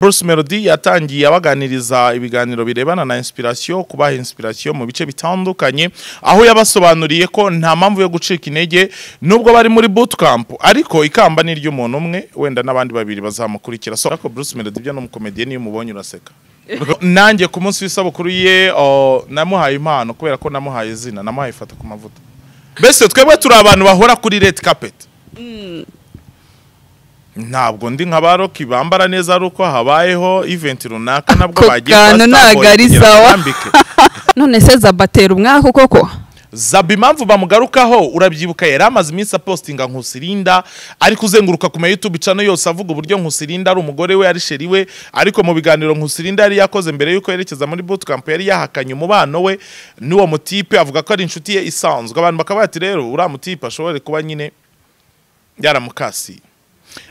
Bruce Melody yatangiye abaganiriza ibiganiro birebana na inspiration kubaha inspiration mu bice bitandukanye aho yabasobanuriye ko nta mpamvu yo gucika intege nubwo bari muri bootcamp ariko ikamba ni ry'umuntu umwe wenda n'abandi babiri bazamukurikira so ariko Bruce Melody byo n'umukomediye niyo umubonye uraseka nanjye ku munsi w'isabukuru ye oh, namuhaye impano kubera ko namuhaye izina namuhaye ifata ku mavuta mbese twebwe turi abantu bahora kuri red carpet ntabwo ndi nka ba Rocky bambara neza ari uko habayeho event runaka nabwo Ako bagiye kwa kantu Starboy ntago ari kugira ngo sawa. bambike. none se zabatera umwaka koko Zaba impamvu bamugarukaho urabyibuka yari amaze iminsi apostinga nkusirinda ari kuzenguruka ku ma YouTube channel yose avuga uburyo nkusirinda ari umugore we ari sheri we ariko mu biganiro nkusirinda yari yakoze mbere yuko yerekeza muri bootcamp yari yahakanye umubano we n'uwo mutipe avuga ko ari inshuti ye isanzwe abantu bakaba bati rero uriya mutipe ashobore kuba nyine yaramukasiye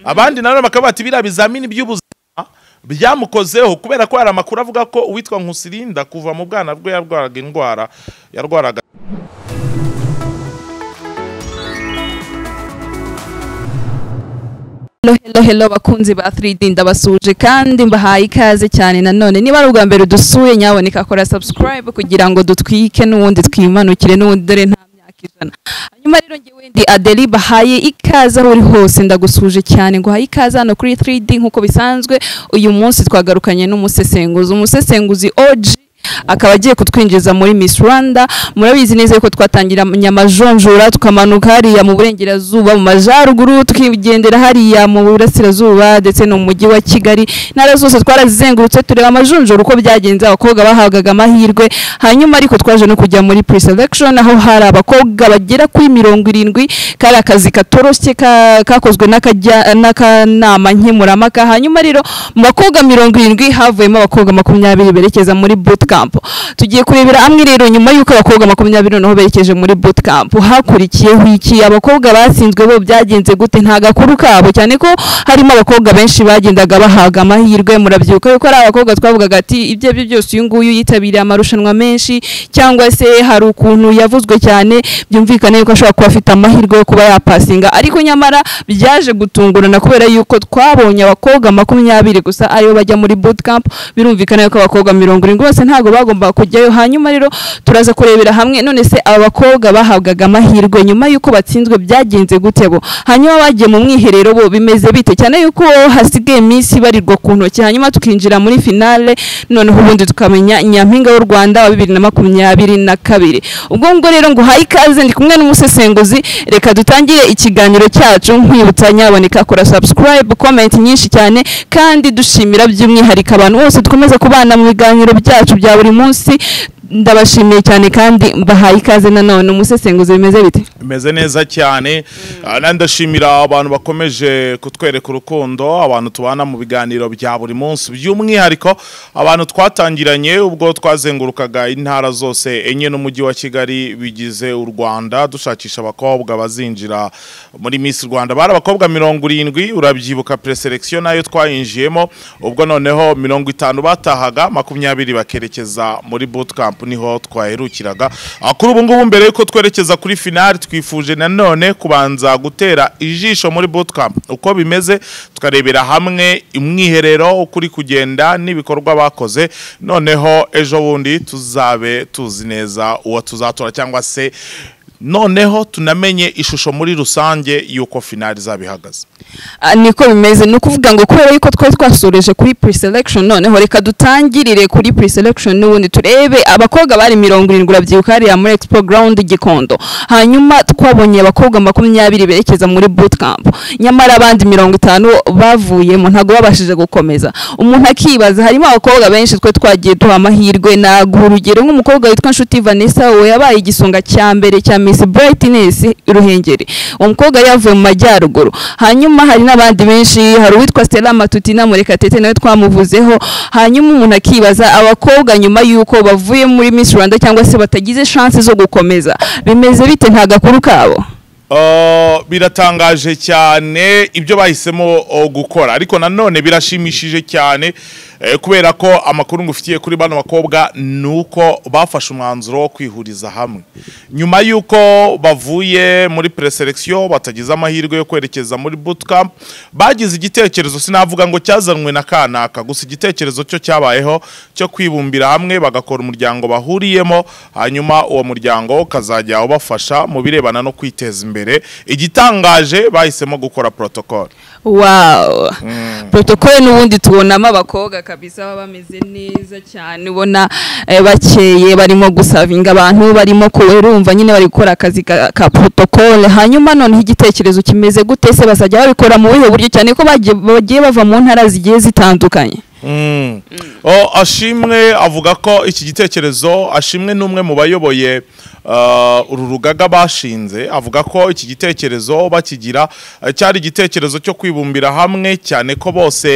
abandi nabo bakaba bati biriya bizamini by'ubuzima byamukozeho kubera ko hari amakuru avuga ko uwitwa nkusirinda kuva mu bwana bwe yarwaraga indwara yarwaraga Hello, hello, hello bakunzi ba 3D ndabasuje kandi mbahaye ikaze cyane nanone niba ari ubwa mbere dusuye nyaboneka kora subscribe kugira ngo dutwike n'ubundi twimanukire n'ubundi dore nta myaka ijana hanyuma rero ngewe ndi Adeli bahaye ikaze aho uri hose ndagusuje cyane ngo haye ikaze hano kuri 3D nk'uko bisanzwe uyu munsi twagarukanye n'umusesenguzi umusesenguzi OG akaba agiye kutwinjiza muri Miss Rwanda murabizi neza ko twatangiranye amajonjora tukamanuka hariya mu burengerazuba mu majyaruguru tukigendera hariya mu burasirazuba ndetse no mu mujyi wa Kigali intara zose twarazizengurutse tureba amajonjora uko byagenze abakobwa bahabwaga amahirwe hanyuma ariko twaje no kujya muri pre-selection aho hari abakobwa bagera kuri mirongo irindwi kari akazi katoroshye ka- kakozwe n'akajya- n'akanama nkemuramaka hanyuma rero mu bakobwa mirongo irindwi havuyemo abakobwa makumyabiri berekeza muri bootcamp tugiye kurebera hamwe rero nyuma y'uko abakobwa makumyabiri noneho berekeje muri bootcamp hakurikiyeho iki abakobwa batsinzwe bo byagenze gute nta gakuru kabo cyane ko harimo abakobwa benshi bagendaga bahabwa amahirwe murabyibuka yuko ari abakobwa twavugaga ati ibyo ari byo byose uyu nguyu yitabiriye amarushanwa menshi cyangwa se hari ukuntu yavuzwe cyane byumvikane yuko ashobora kuba afite amahirwe yo kuba yapasinga ariko nyamara byaje gutungurana kubera yuko twabonye abakobwa makumyabiri gusa aribo bajya muri bootcamp birumvikana yuko abakobwa mirongo irindwi bose ntabwo bagomba kujyayo hanyuma rero turaza kurebera hamwe none se aba bakobwa bahabwaga amahirwe nyuma yuko batsinzwe byagenze gute bo hanyuma bagiye mu mwiherero bo bimeze bite cyane yuko hasigaye iminsi ibarirwa ku ntoki hanyuma tukinjira muri finale noneho ubundi tukamenya nyampinga w'u Rwanda wa bibiri na makumyabiri na kabiri ubwo ngubwo rero ngo haye ikaze ndi kumwe n'umusesenguzi reka dutangire ikiganiro cyacu nkwibutsa nyaboneka kora subscribe comment nyinshi cyane kandi dushimira by'umwihariko abantu bose dukomeza kubana mu biganiro byacu bya buri munsi ndabashimiye cyane kandi mbahaye ikaze nanone umusesenguzi bimeze bite bimeze neza cyane Ah, ndashimira abantu bakomeje kutwereka urukundo abantu tubana mu biganiro bya buri munsi by'umwihariko abantu twatangiranye ubwo twazengurukaga intara zose enye n'umujyi wa kigali bigize u rwanda dushakisha abakobwa bazinjira muri miss rwanda bari abakobwa mirongo irindwi urabyibuka preselection nayo twayinjiyemo ubwo noneho mirongo itanu batahaga makumyabiri bakerekeza muri bootcamp niho twaherukiraga Ah, kuri ubu ngubu mbere yuko twerekeza kuri finali twifuje nanone kubanza gutera ijisho muri bootcamp uko bimeze tukarebera hamwe umwiherero uko uri kugenda n'ibikorwa bakoze noneho ejo bundi tuzabe tuzi neza uwo tuzatora cyangwa se noneho tunamenye ishusho muri rusange y'uko finali izaba ihagaze Ah, niko bimeze ni ukuvuga ngo kubera yuko twari twasoreje kuri pre-selection noneho reka dutangirire kuri pre-selection n'ubundi turebe abakobwa bari mirongo irindwi urabyibuka hariya muri expo ground gikondo hanyuma twabonye abakobwa makumyabiri berekeza muri bootcamp nyamara abandi mirongo itanu bavuyemo ntabwo babashije gukomeza umuntu akibaza harimo abakobwa benshi twe twagiye duha amahirwe naguha urugero nk'umukobwa witwa nshuti vanessa we yabaye igisonga cya mbere cya miss brightness ruhengeri uwo mukobwa yari yavuye mu majyaruguru hanyuma hari n'abandi benshi hari uwitwa stella matutina murekatete nawe twamuvuzeho hanyuma umuntu akibaza abakobwa nyuma y'uko bavuye muri miss rwanda cyangwa se batagize shansi zo gukomeza bimeze bite nta gakuru kabo Uh, biratangaje cyane ibyo bahisemo uh, gukora ariko nanone birashimishije cyane Eh, kubera ko amakuru ngufitiye kuri bano bakobwa ni uko bafashe umwanzuro wo kwihuriza hamwe nyuma y'uko bavuye muri preselection batagize amahirwe yo kwerekeza muri bootcamp bagize igitekerezo sinavuga ngo cyazanwe na kanaka gusa igitekerezo cyo cyabayeho cyo kwibumbira hamwe bagakora umuryango bahuriyemo hanyuma uwo muryango ukazajya ubafasha mu birebana no kwiteza imbere igitangaje bahisemo gukora protocol wawu protokole n'ubundi tubonamo abakobwa kabisa baba bameze neza cyane ubona eh, bakeye barimo gusavinga abantu barimo kurumva nyine bari gukora akazi ka, ka protokole hanyuma noneho igitekerezo kimeze gute se bazajya babikora mu buhe buryo cyane ko bagiye bagiye bava mu ntara zigiye zitandukanye Mm. O, ashimwe avuga ko iki gitekerezo ashimwe n'umwe mu bayoboye uh, uru rugaga bashinze avuga ko iki gitekerezo bakigira eh, cyari igitekerezo cyo kwibumbira hamwe cyane ko bose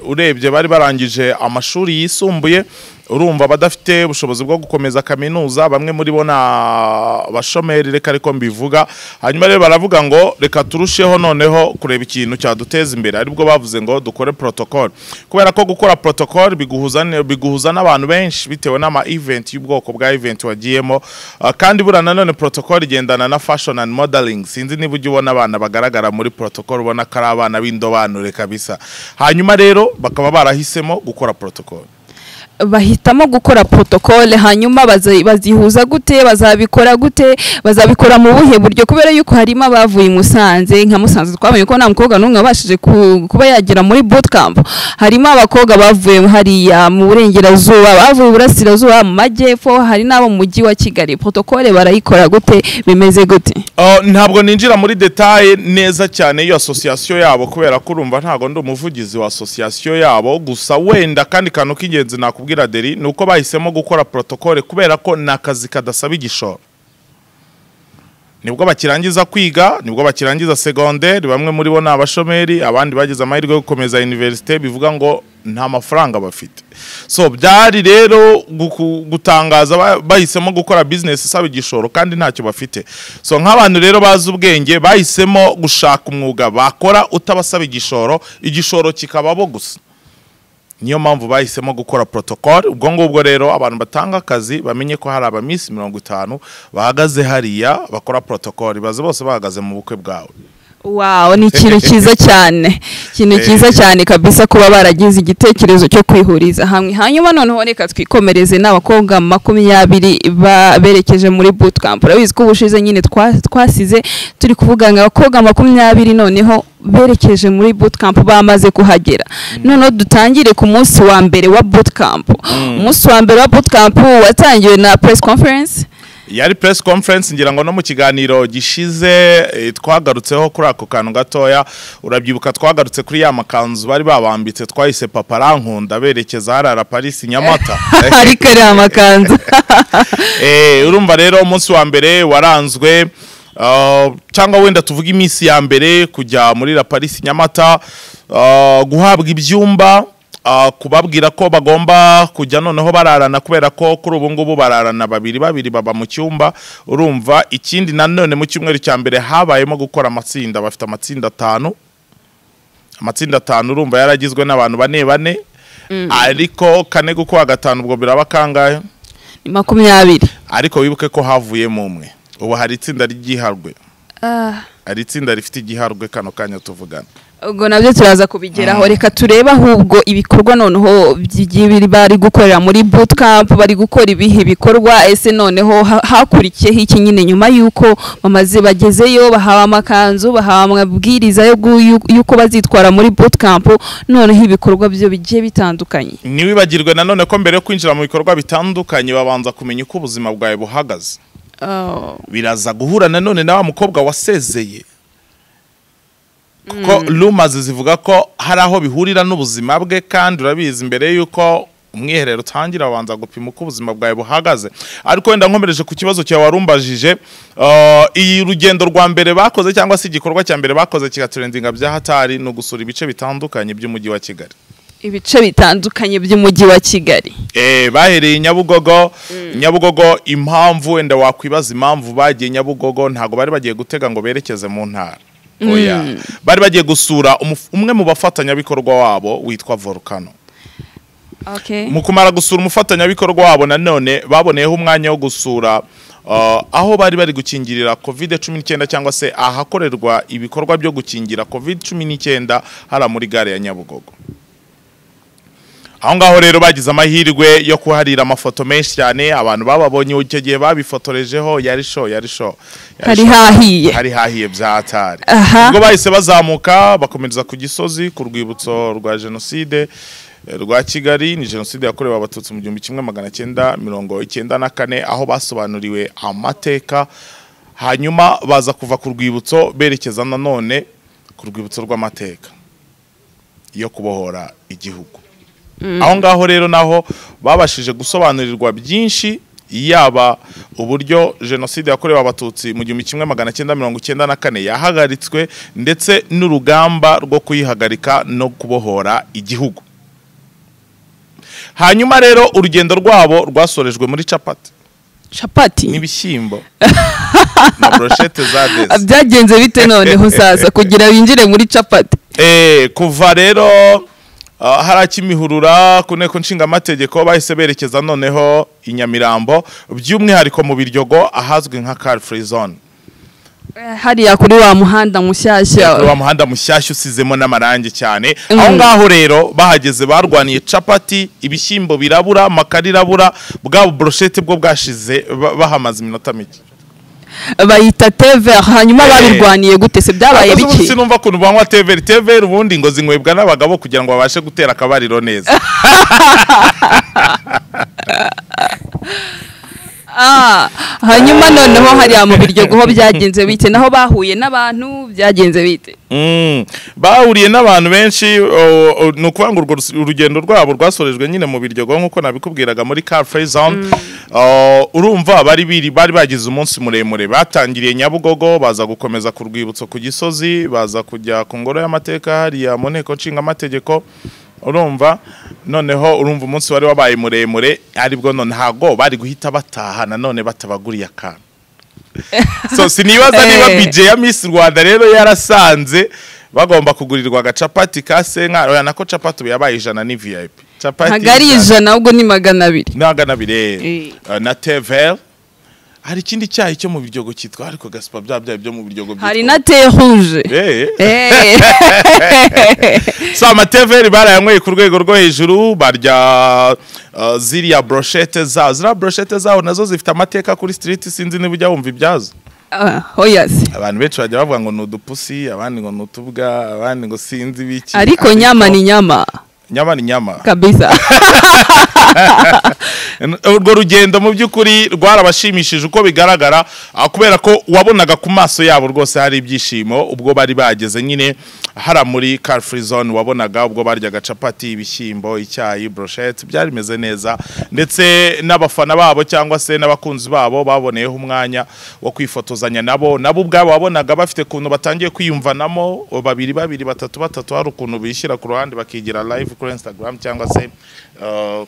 urebye bari barangije amashuri yisumbuye urumva badafite ubushobozi bwo gukomeza kaminuza bamwe muri bo na bashomeri reka ariko mbivuga hanyuma rero baravuga ngo reka turusheho noneho kureba ikintu cyaduteza imbere aribwo bavuze ngo dukore protocol kubera ko gukora protocol biguhuza ne- biguhuza n'abantu benshi bitewe n'ama event y'ubwoko bwa event wagiyemo Ah, kandi buriya nanone protocol igendana na fashion and modeling sinzi niba ujya ubona abana bagaragara muri protocol ubona ko ari abana b'indobanure kabisa hanyuma rero bakaba barahisemo gukora protocol bahitamo gukora protokole hanyuma bazi- bazihuza gute bazabikora gute bazabikora mu buhe buryo kubera yuko harimo abavuye i musanze nka musanze twabonye ko nta mukobwa n'umwe wabashije ku- kuba yagera muri bootcamp harimo abakobwa bavuye hariya mu burengerazuba bavuye iburasirazuba mu majyepfo hari n'abo mu mujyi wa kigali protokole barayikora gute bimeze gute Uh, ntabwo ninjira muri detaye neza cyane iyo association yabo kubera ko urumva ntago ndi umuvugizi wa association yabo gusa wenda kandi kantu k'ingenzi nakubwira deri ni uko bahisemo gukora protocole kubera ko ni akazi kadasaba igishoro nibwo bakirangiza kwiga nibwo bakirangiza segonderi bamwe muri bo ni abashomeri abandi bagize amahirwe yo gukomeza universite bivuga ngo nta mafaranga bafite so byari rero guku- gutangaza ba- bahisemo gukora business isaba igishoro kandi ntacyo bafite so nk'abantu rero bazi ubwenge bahisemo gushaka umwuga bakora utabasaba igishoro igishoro kikababo gusa niyo mpamvu bahisemo gukora protocol ubwo ngubwo rero abantu batanga akazi bamenye ko hari abaminsi mirongo itanu bahagaze hariya bakora protocol baze bose bahagaze mu bukwe bwawe wawo ni ikintu cyiza cyane ikintu cyiza cyane kabisa kuba baragize igitekerezo cyo kwihuriza hamwe hanyuma noneho reka twikomereze n'abakobwa makumyabiri ba- berekeje muri bootcamp urabizi ko ubushize nyine twa- twasize turi kuvuga ngo abakobwa makumyabiri noneho berekeje muri bootcamp bamaze kuhagera noneho dutangire ku munsi wa mbere wa bootcamp umunsi wa mbere wa bootcamp watangiwe na press conference yari press conference ngira ngo no mu kiganiro gishize eh, twagarutseho kuri ako kantu gatoya urabyibuka twagarutse kuri ya makanzu bari babambitse twahise papa arankunda berekeza harara Paris Nyamata ariko ari amakanzu Eh, urumva rero umunsi wa mbere waranzwe uh, cyangwa wenda tuvuge iminsi ya mbere kujya muri la Paris Nyamata uh, guhabwa ibyumba uh, kubabwira ko bagomba kujya noneho bararana kubera ko kuri ubu ngubu bararana babiri babiri baba mu cyumba urumva ikindi nanone mu cyumweru cya mbere habayemo gukora amatsinda bafite amatsinda atanu amatsinda atanu urumva yaragizwe n'abantu bane bane ariko kane gukuwa gatanu ubwo biraba kangahe ni makumyabiri ariko wibuke ko havuyemo umwe ubu hari itsinda ry'igiharwe Ah. hari itsinda rifite igiharwe kano kanya tuvugana ubwo nabyo turaza kubigeraho reka turebe ahubwo ibikorwa noneho by'igihe biri- bari gukorera muri bootcamp bari gukora ibihe bikorwa ese noneho ha- hakurikiyeho iki nyine nyuma y'uko bamaze bagezeyo bahawe amakanzu bahawe amabwiriza yo gu- y'u- y'uko bazitwara muri bootcamp noneho ibikorwa byo bigiye bitandukanye ntiwibagirwe nanone ko mbere yo kwinjira mu bikorwa bitandukanye babanza kumenya uko ubuzima bwawe buhagaze Oh. biraza guhura nanone na wa mukobwa wasezeye kuko rumazi zivuga ko hari aho bihurira n'ubuzima bwe kandi urabizi mbere y'uko umwiherero utangira babanza gupima uko ubuzima bwawe buhagaze ariko wenda nkomereje ku kibazo cyawe warumbajije uh, iyi rugendo rwa mbere bakoze cyangwa se igikorwa cya mbere bakoze kigaturendinga bya hatari ni ugusura ibice bitandukanye by'umujyi wa kigali ibice bitandukanye by'umujyi wa kigali Eh, bahereye nyabugogo nyabugogo impamvu wenda wakwibaza impamvu bagiye nyabugogo ntabwo bari bagiye gutega ngo berekeze mu ntara oya bari bagiye gusura umuf- umwe mu bafatanyabikorwa wabo witwa volcano Okay. mu kumara gusura umufatanyabikorwa wabo nanone baboneyeho umwanya wo gusura uh, aho bari bari gukingirira covid cumi n'icyenda cyangwa se ahakorerwa ibikorwa byo gukingira covid cumi n'icyenda hariya muri gare ya nyabugogo aho ngaho rero bagize amahirwe yo kuharira amafoto menshi cyane abantu bababonye icyo gihe babifotorejeho yari sho yari sho yari hari sho. hahiye hari hahiye byatari Aha. ubwo bahise bazamuka bakomereza ku gisozi ku rwibutso rwa jenoside eh, rwa kigali ni jenoside yakorewe abatutsi mu gihumbi kimwe magana cyenda mirongo icyenda na kane aho basobanuriwe amateka hanyuma baza kuva ku rwibutso berekeza nanone ku rwibutso rw'amateka yo kubohora igihugu aho ngaho rero naho babashije gusobanurirwa byinshi yaba uburyo jenoside yakorewe abatutsi mu gihumbi kimwe magana cyenda mirongo icyenda na kane yahagaritswe ndetse n'urugamba rwo kuyihagarika no kubohora igihugu hanyuma rero urugendo rwabo rwasorejwe muri capati capati n'ibishyimbo na broshete za desi byagenze bite noneho saza kugira binjire muri capati Eh, kuva rero ah, hariya kimihurura ku nteko nshingamategeko bahise berekeza noneho i nyamirambo by'umwihariko mu biryogo ahazwi nka car free zone Eh, hariya kuri wa muhanda mushyashya wa muhanda mushyashya usizemo n'amarangi cyane Mm. aho ngaho rero bahageze barwaniye capati ibishyimbo birabura amakara irabura bwa broshete bwo bwashize ba- bahamaze iminota mike bayita tever hanyuma Eh. babirwaniye gute se byabaye Akazi ubu biki sinumva ukuntu banywa teveri teveri ubundi ngo zinywebwa n'abagabo kugira ngo babashe gutera akabariro neza Ah, hanyuma noneho hariya mu biryogo ho byagenze bite naho bahuye n'abantu byagenze bite Mm. bahuriye n'abantu benshi o- o- ni ukuvuga ngo urwo rus- urugendo rwabo rwasorejwe nyine mu biryogo nk'uko nabikubwiraga muri car free zone O, urumva bari biri bari bagize umunsi muremure batangiriye nyabugogo baza gukomeza ku rwibutso ku gisozi baza kujya ku ngoro y'amateka hariya mu nteko nshingamategeko urumva noneho urumva umunsi wari wabaye muremure aribwo none ntabwo bari guhita bataha nanone batabaguriye akantu so sinibaza niba Eh. bije ya Miss Rwanda rero yarasanze bagomba kugurirwa agacapati ka senka oya nako capati ubu yabaye ijana ni VIP capati ntabwo ari ijana ahubwo ni magana abiri nagana bire Eh. na tevel hari ikindi cyayi cyo mu biryogo cyitwa ariko gaspa bya bya byo mu biryogo hari byitwa- na te rouge Eh. Eh. so amateveri barayanyweye ku rwego rwo hejuru barya uh, ziriya broshete zaho ziriya broshete zaho nazo zifite amateka kuri street sinzi niba ujya wumva ibyazo Ah, hoyasi abantu benshi bajya bavuga ngo ni udupusi abandi ngo ni utubwa abandi ngo sinzi biki ariko nyama ni nyama nyama ni nyama kabisa urwo rugendo mu by'ukuri rwarabashimishije uko bigaragara ah, kubera ko wabonaga ku maso yabo rwose hari ibyishimo ubwo bari bageze nyine hara muri car free zone wabonaga ubwo baryaga capati ibishyimbo icyayi brochette byari bimeze neza ndetse n'abafana babo cyangwa se n'abakunzi babo baboneyeho umwanya wo kwifotozanya nabo nabo ubwabo wabonaga bafite ukuntu batangiye kwiyumvanamo babiri babiri batatu batatu hari ukuntu bishyira ku ruhande bakigira live kuri instagram cyangwa se ah,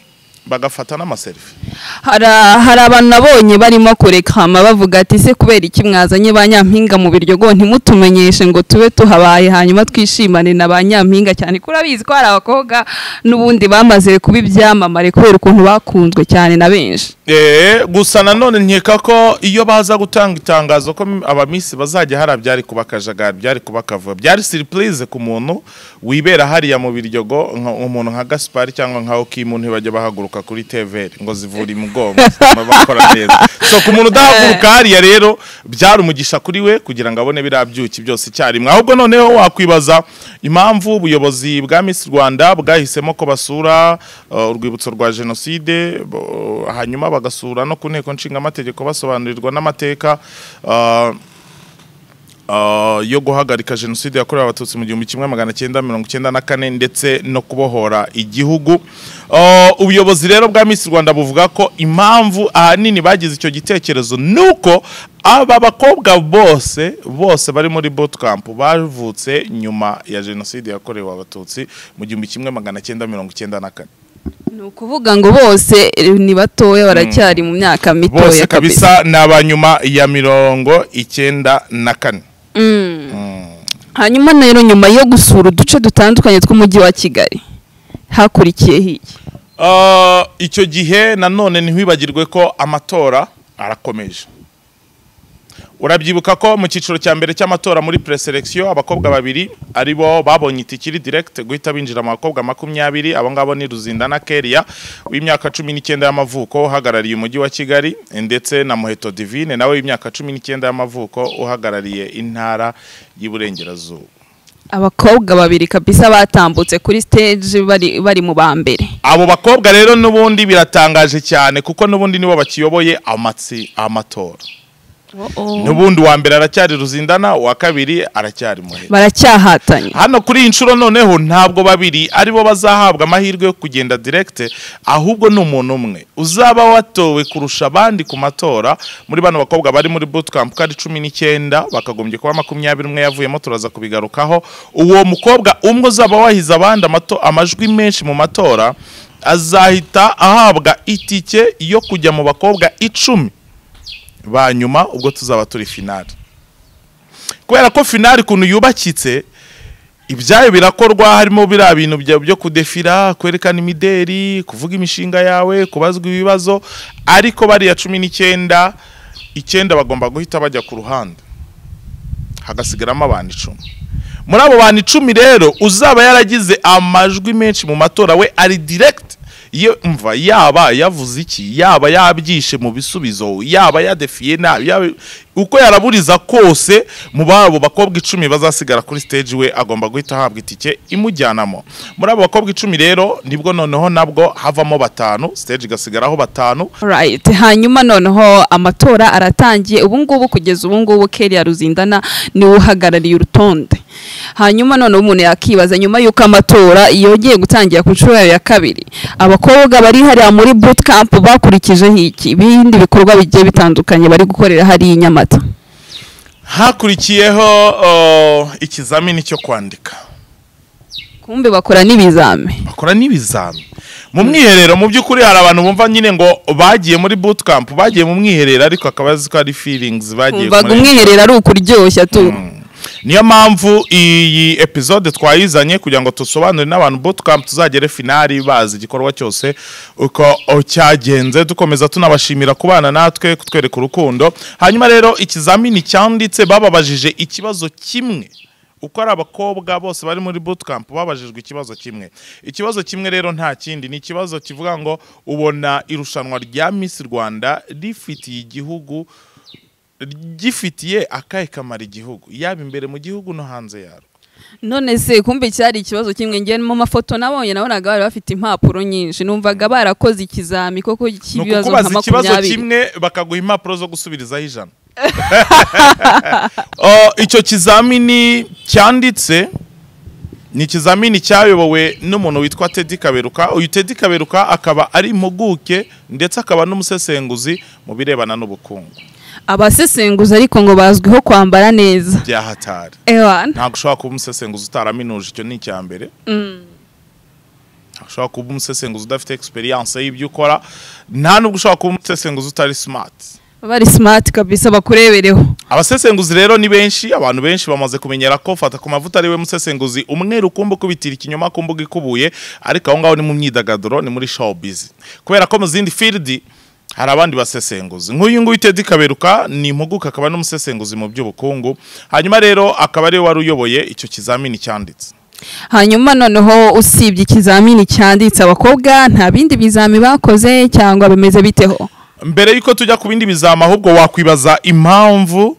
bagafata n'amaserifi hari hari abantu nabonye barimo kurekama bavuga ati ese kubera iki mwazanye ba nyampinga mu biryogo ntimutumenyeshe ngo tube tuhabaye hanyuma twishimane na ba nyampinga cyane kuko urabizi ko hari abakobwa n'ubundi bamaze kuba ibyamamare kubera ukuntu bakunzwe cyane na benshi Eh, gusa nanone nkeka ko iyo baza gutanga itangazo ko abamisi bazajya hari byari kuba akajagari byari kuba akavuyo byari siripurize ku muntu wibera hariya mu biryogo nka- umuntu nka gaspari cyangwa nka okimu ntibajya bahaguruka kuri teveri ngo zivure imugongo zituma bakora neza so ku muntu udahaguruka hariya rero byari umugisha kuri we kugira ngo abone biriya byuki byose icyarimwe ahubwo noneho wakwibaza impamvu ubuyobozi bwa Miss Rwanda bwahisemo ko basura uh, urwibutso rwa jenoside bo- hanyuma bagasura no ku nteko nshingamategeko basobanurirwa n'amateka uh, uh, yo guhagarika jenoside yakorewe abatutsi mu gihumbi kimwe magana cyenda mirongo icyenda na kane ndetse no kubohora igihugu Uh, ubuyobozi rero bwa Miss Rwanda buvuga ko impamvu ahanini bagize icyo gitekerezo nuko aba bakobwa bose bose bari muri bootcamp bavutse nyuma ya jenoside yakorewe abatutsi mu gihumbi kimwe magana cyenda mirongo icyenda na kane ni ukuvuga ngo bose eh, ni batoya baracyari mu myaka bose mitoya kabisa kabisa ni abanyuma ya mirongo icyenda na kane Mm. hanyuma rero nyuma yo gusura uduce dutandukanye tw'umujyi wa kigali hakurikiyeho iki Ah, icyo gihe nanone ntiwibagirwe ko amatora arakomeje urabyibuka ko mu cyiciro cya mbere cy'amatora muri preselekisiyo abakobwa babiri ari bo babonye itike iri direkite guhita binjira mu bakobwa makumyabiri abo ngabo ni ruzinda na keriya w'imyaka cumi n'icyenda y'amavuko uhagarariye umujyi wa kigali ndetse na muheto divine nawe w'imyaka cumi n'icyenda y'amavuko uhagarariye intara y'iburengerazuba abakobwa babiri kabisa batambutse kuri stage bari bari mu ba mbere abo bakobwa rero n'ubundi biratangaje cyane kuko n'ubundi nibo bakiyoboye amatsi amatora n'ubundi uwa mbere aracyari ruzindana uwa kabiri aracyari muhera baracyahatanye hano kuri iyi nshuro noneho ntabwo babiri aribo bazahabwa amahirwe yo kugenda direkite ahubwo ni umuntu umwe uzaba watowe kurusha abandi ku matora muri bano bakobwa bari muri bootcamp ko ari cumi n'icyenda bakagombye kuba makumyabiri umwe yavuyemo turaza kubigarukaho uwo mukobwa umwe uzaba wahize abandi amato- amajwi menshi mu matora azahita ahabwa itike yo kujya mu bakobwa icumi ba nyuma ubwo tuzaba turi finali kubera ko finali ukuntu yubakitse ibyayo birakorwa harimo biriya bintu bya- byo kudefira kwerekana imideri kuvuga imishinga yawe kubazwa ibibazo ariko bariya cumi n'icyenda icyenda bagomba guhita bajya ku ruhande hagasigaramo abantu icumi muri abo bantu icumi rero uzaba yaragize amajwi menshi mu matora we ari direct ye mva yaba yavuze iki yaba yabyishe mu bisubizo yaba yadefiye nabi yaba- uko yaraburiza kose mu babo bakobwa icumi bazasigara kuri stage we agomba guhita ahabwa itike imujyanamo muri abo bakobwa icumi rero nibwo noneho nabwo havamo batanu stage igasigaraho batanu Right. hanyuma noneho amatora aratangiye ubu ngubu kugeza ubu ngubu Kelly Ruzindana niwe uhagarariye urutonde hanyuma noneho umuntu yakibaza nyuma y'uko amatora yongeye gutangira ku nshuro yayo ya kabiri abakobwa bari hariya muri boot camp bakurikijeho iki ibindi bikorwa bigiye bitandukanye bari gukorera hariya i Nyamata hakurikiyeho uh, ikizamini cyo kwandika kumbe bakora n'ibizami bakora n'ibizami mu mwiherero mu by'ukuri hari abantu bumva nyine ngo bagiye muri bootcamp bagiye mu mwiherero ariko akaba azi ko ari feelings bagiye umvaga kumureba. umwiherero ari ukuryoshya tu niyo mpamvu iyi episode twayizanye kugira ngo dusobanurire n'abantu bootcamp tuzagere finali bazi igikorwa cyose uko cyagenze dukomeza tunabashimira kubana natwe kutwereka urukundo hanyuma rero ikizamini cyanditse bababajije ikibazo kimwe uko ari abakobwa bose bari muri bootcamp babajijwe ikibazo kimwe ikibazo kimwe rero nta kindi ni ikibazo kivuga ngo ubona irushanwa rya Miss Rwanda rifitiye igihugu gifitiye akahe kamaro igihugu yaba imbere mu gihugu no hanze yarwo none se kumbe cyari ikibazo kimwe ngewe mu mafoto nabonye nabonaga bari bafite impapuro nyinshi numvaga barakoze ikizami koko ni cy'ibibazo ukukubaza nka ikibazo makumyabiri kimwe bakaguha impapuro zo gusubirizaho ijana Oh, icyo kizamini cyanditse ni ikizamini cyayobowe n'umuntu witwa Teddy Kaberuka uyu Teddy Kaberuka akaba ari impuguke ndetse akaba n'umusesenguzi mu birebana n'ubukungu abasesenguzi ariko ngo bazwiho kwambara neza bya hatari ewana ntabwo ushobora kuba umusesenguzi utaraminuje icyo ni icya mbere ntabwo ushobora kuba umusesenguzi udafite experience y'ibyo ukora nta nubwo ushobora kuba umusesenguzi utari smart bari simati kabisa bakurebereho abasesenguzi rero ni benshi abantu benshi bamaze kumenyera ko fata ku mavuta ariwe musesenguzi umwe rukumbu kubitira ikinyoma ku mbuga ikubuye ariko aho ngaho ni mu myidagaduro ni muri showbiz kubera ko mu zindi field hari abandi basesenguzi nk'uyu nguyu Teddy Kaberuka ni impuguke akaba n'umusesenguzi mu by'ubukungu hanyuma rero akaba ariwe wari uyoboye icyo kizamini cyanditse hanyuma noneho usibye ikizamini cyanditse abakobwa nta bindi bizami bakoze cyangwa bimeze biteho mbere y'uko tujya ku bindi bizama ahubwo wakwibaza impamvu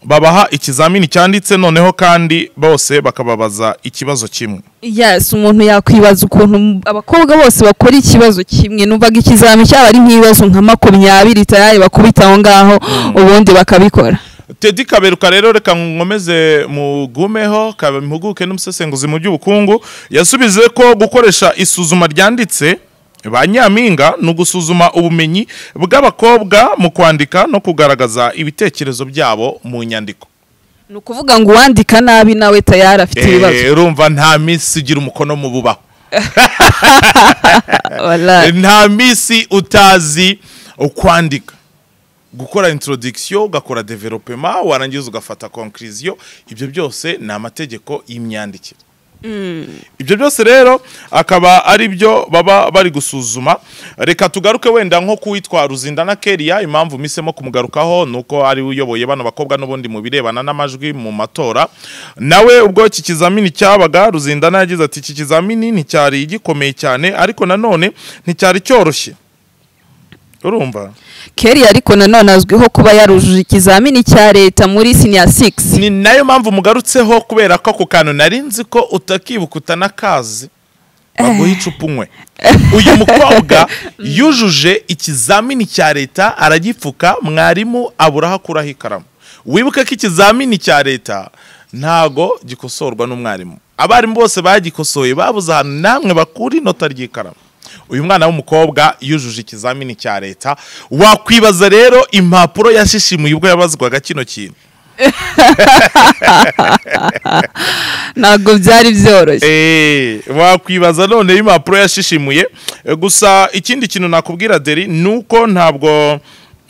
babaha ikizamini cyanditse noneho kandi bose bakababaza ikibazo kimwe yes umuntu yakwibaza ukuntu m- abakobwa bose bakora ikibazo kimwe numvaga ikizami cyaba ari nk'ibibazo nka makumyabiri tayari bakubita aho ngaho ubundi bakabikora Teddy Kaberuka rero reka nkomeze mugumeho kabe- mpuguke n'umusesenguzi mu by'ubukungu yasubize ko gukoresha isuzuma ryanditse ba nyampinga ni ugusuzuma ubumenyi bw'abakobwa mu kwandika no kugaragaza ibitekerezo byabo mu nyandiko ni ukuvuga ngo uwandika nabi nawe tayari afite ibibazo Eh, urumva nta minsi igira umukono mu bubaho Wallahi. nta minsi utazi ukwandika gukora introduction ugakora development warangiza ugafata conclusion ibyo byose ni amategeko y'imyandikire ibyo byose rero akaba ari byo baba bari gusuzuma reka tugaruke wenda nko kuwitwa ruzindana keriya impamvu misemo kumugarukaho ni uko ari we uyoboye bano bakobwa n'ubundi mu birebana n'amajwi mu matora nawe ubwo iki kizamini cyabaga ruzindana yagize ati iki kizamini nticyari gikomeye cyane ariko nanone nticyari cyoroshye urumva keri ariko nanone azwiho kuba yarujuje ikizamini cya leta muri siniya sigisi ni nayo mpamvu mugarutseho kubera ko ako kantu nari nzi ko utakibuka utanakazi baguha icupa unywe uyu mukobwa yujuje ikizamini cya leta aragipfuka mwarimu abura aho akuraho ikaramu wibuke ko ikizamini cya leta ntago gikosorwa n'umwarimu abarimu bose bagikosoye babuze ahantu namwe bakura inota ry'ikaramu uyu mwana w'umukobwa yujuje ikizamini cya leta wakwibaza rero impapuro yashishimuye ubwo yabazwaga kino kintu ntabwo byari byoroshye Eh, wakwibaza none impapuro yashishimuye Eh, gusa ikindi kintu nakubwira deri ni uko ntabwo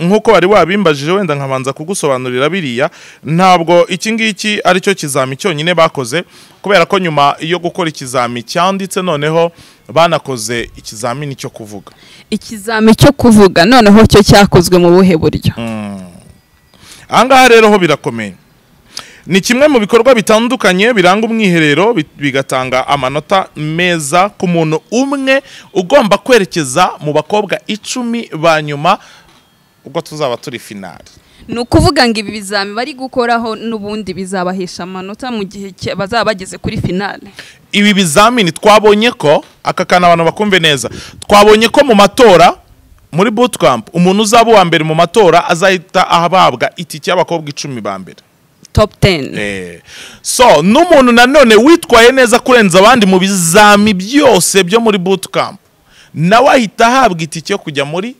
nk'uko wari wabimbajije wenda nkabanza kugusobanurira biriya ntabwo iki ngiki ari cyo kizami cyonyine bakoze kubera ko nyuma yo gukora ikizami cyanditse noneho banakoze ikizamini cyo kuvuga ikizami cyo kuvuga noneho cyo cyakozwe mu buhe buryo ahangaha rero ho birakomeye ni kimwe mu bikorwa bitandukanye biranga umwiherero bi- bigatanga amanota meza ku muntu umwe ugomba kwerekeza mu bakobwa icumi ba nyuma ubwo tuzaba turi finali ni ukuvuga ngo ibi bizami bari gukoraho n'ubundi bizabahesha amanota mu gihe cya- bazaba bageze kuri finale ibi bizamini twabonye ko aka kantu abantu bakumve neza twabonye ko mu matora muri bootcamp umuntu uzaba uwa mbere mu matora azahita ahabwa itike y'abakobwa icumi ba mbere topu teni Eh, so n'umuntu nanone witwaye neza kurenza abandi mu bizami byose byo muri bootcamp nawe ahita ahabwa itike yo kujya muri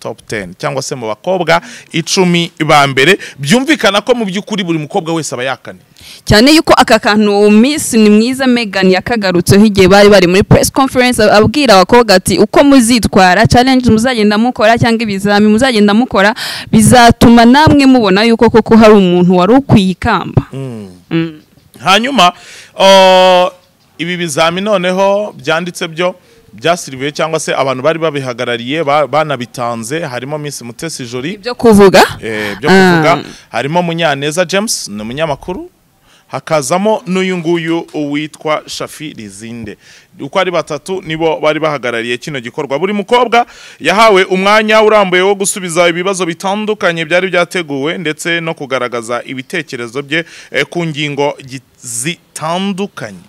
top 10 cyangwa se mu bakobwa icumi ba mbere byumvikana ko mu by'ukuri buri mukobwa wese aba yakane cyane yuko aka kantu uwo minsi ni mwiza Megan yakagarutseho igihe bari bari muri press conference abwira abakobwa ati uko muzitwara challenge muzagenda mukora cyangwa ibizami muzagenda mukora bizatuma namwe mubona yuko koko hari umuntu wari ukwiye ikamba Mm. hanyuma uh, ibi bizami noneho byanditse byo byasiribuye cyangwa se abantu bari babihagarariye ba- banabitanze harimo Miss Mutesi Jolie ibyo kuvuga eh, byo kuvuga Ah. harimo munyaneza james ni umunyamakuru hakazamo n'uyu nguyu witwa shafi rizinde uko ari batatu nibo bari bahagarariye kino gikorwa buri mukobwa yahawe umwanya urambuye wo gusubiza ibibazo bitandukanye byari byateguwe ndetse no kugaragaza ibitekerezo bye eh, ku ngingo gi- zitandukanye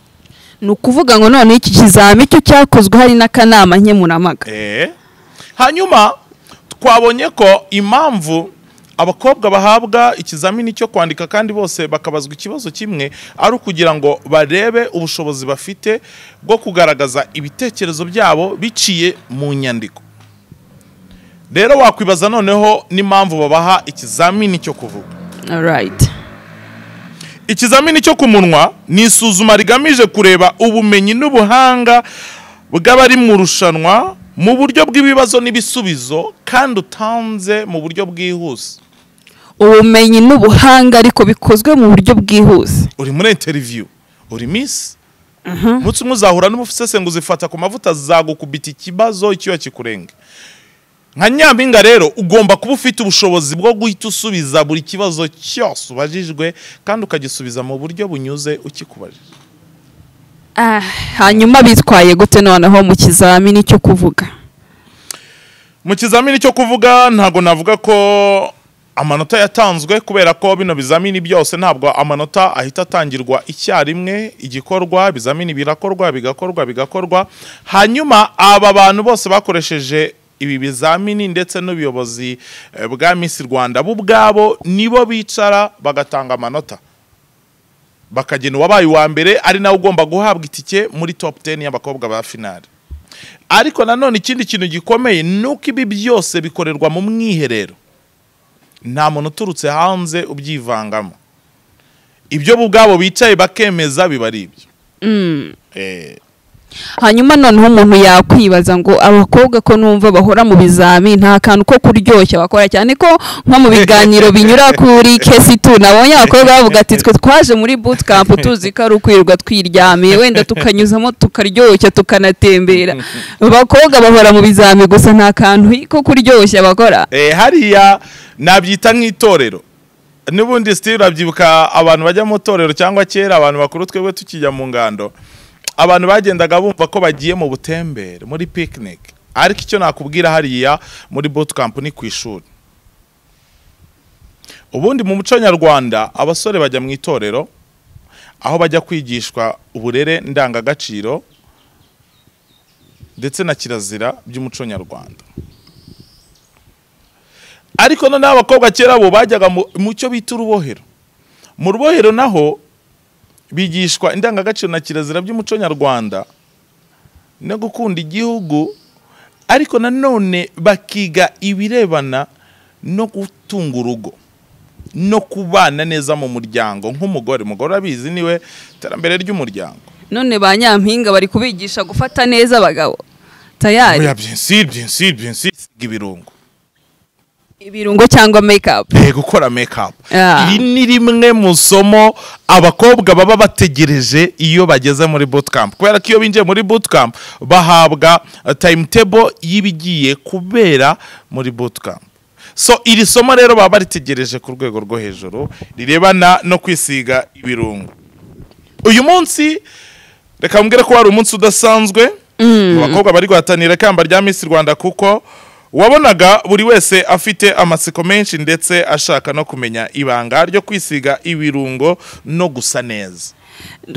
ni ukuvuga ngo none iki kizami cyo cyakozwe hari n'akanama nkemuramaga Eh, hanyuma twabonye ko impamvu abakobwa bahabwa ikizamini cyo kwandika kandi bose bakabazwa ikibazo kimwe ari ukugira ngo barebe ubushobozi bafite bwo kugaragaza ibitekerezo byabo biciye mu nyandiko rero wakwibaza noneho n'impamvu babaha ikizamini cyo kuvuga Alright. ikizamini cyo ku munwa ni isuzuma rigamije kureba ubumenyi n'ubuhanga bw'abari mu rushanwa mu buryo bw'ibibazo n'ibisubizo kandi utanze mu buryo bwihuse ubumenyi n'ubuhanga ariko bikozwe mu buryo bwihuse uri muri interiviyu uri misi umunsi umwe uzahura n'umusesenguzi ufata ku mavuta zagukubita ikibazo icyuya kikurenge nka nyampinga rero ugomba kuba ufite ubushobozi bwo guhita usubiza buri kibazo cyose ubajijwe kandi ukagisubiza mu buryo bunyuze ukikubajije Ah, hanyuma bitwaye gute noneho mu kizamini cyo kuvuga mu kizamini cyo kuvuga ntabwo navuga ko amanota yatanzwe kubera ko bino bizamini byose ntabwo amanota ahita atangirwa icyarimwe igikorwa ibizamini birakorwa bigakorwa bigakorwa hanyuma aba bantu bose bakoresheje ibi bizamini ndetse n'ubuyobozi eh, bwa Miss Rwanda bo ubwabo nibo bicara bagatanga amanota bakagena uwabaye uwa mbere ari nawe ugomba guhabwa itike muri top 10 y'abakobwa ba finale ariko nanone ikindi kintu gikomeye ni uko ibi byose bikorerwa mu mwiherero nta muntu uturutse hanze ubyivangamo ibyo bo ubwabo bicaye bakemeza biba ari ibyo Mm. Eh, hanyuma noneho umuntu yakwibaza ngo abakobwa ko numva bahora mu bizami nta kantu ko kuryoshya bakora cyane ko nko mu biganiro binyura kuri kesi tu nabonye abakobwa bavuga ati twe twaje muri bootcamp tuzi ko ari ukwirirwa twiryamiye wenda tukanyuzamo tukaryoshya tukanatembera abakobwa bahora mu bizami gusa nta kantu ko kuryoshya bakora Eh, hariya nabyita nk'itorero n'ubundi sitiri urabyibuka abantu bajya mu itorero cyangwa kera abantu bakuru twebwe tukijya mu ngando abantu bagendaga bumva ko bagiye mu butembere muri picnic ariko icyo nakubwira hariya muri bootcamp ni ku ishuri ubundi mu muco nyarwanda abasore bajya mu itorero aho bajya kwigishwa uburere ndangagaciro ndetse na kirazira by'umuco nyarwanda ariko noneho abakobwa kera bo bajyaga mu- mu cyo bita urubohero mu rubohero naho bigishwa indangagaciro na kirazira by'umuco nyarwanda no gukunda igihugu ariko nanone bakiga ibirebana no gutunga urugo no kubana neza mu muryango nk'umugore umugore urabizi niwe iterambere ry'umuryango none ba nyampinga bari kubigisha gufata neza abagabo tayari oya byinshi byinshi byinshi siga ibirungo ibirungo cyangwa mekapu Eh, gukora makeup Ah. iri ni rimwe mu somo abakobwa baba bategereje iyo bageze muri bootcamp kubera ko iyo binjiye muri bootcamp bahabwa uh, timetable y'ibigiye kubera muri bootcamp so iri somo rero baba baritegereje ku rwego rwo hejuru rirebana no kwisiga ibirungo uyu munsi reka mbwire ko wari umunsi udasanzwe mu bakobwa bari guhatanira ikamba rya Miss Rwanda kuko wabonaga buri wese afite amatsiko menshi ndetse ashaka no kumenya ibanga ryo kwisiga ibirungo no gusa neza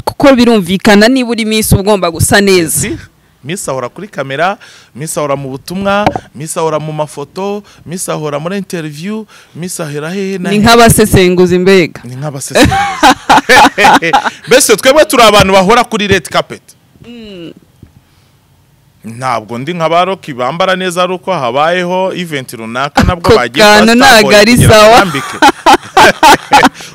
kuko birumvikana niba uri minsi ugomba gusa neza Si? Miss ahora kuri kamera Miss ahora mu butumwa Miss ahora mu mafoto Miss ahora muri interview Miss ahera hehe na ni hehe. nk'abasesenguzi mbega ni nk'abasesenguzi mbese twebwe turi abantu bahora kuri red carpet ntabwo ndi nka ba roki bambara neza ari uko habayeho event runaka nabwo Ako bagiye kantu kwa Starboy ntago ari kugira ngo sawa. bambike.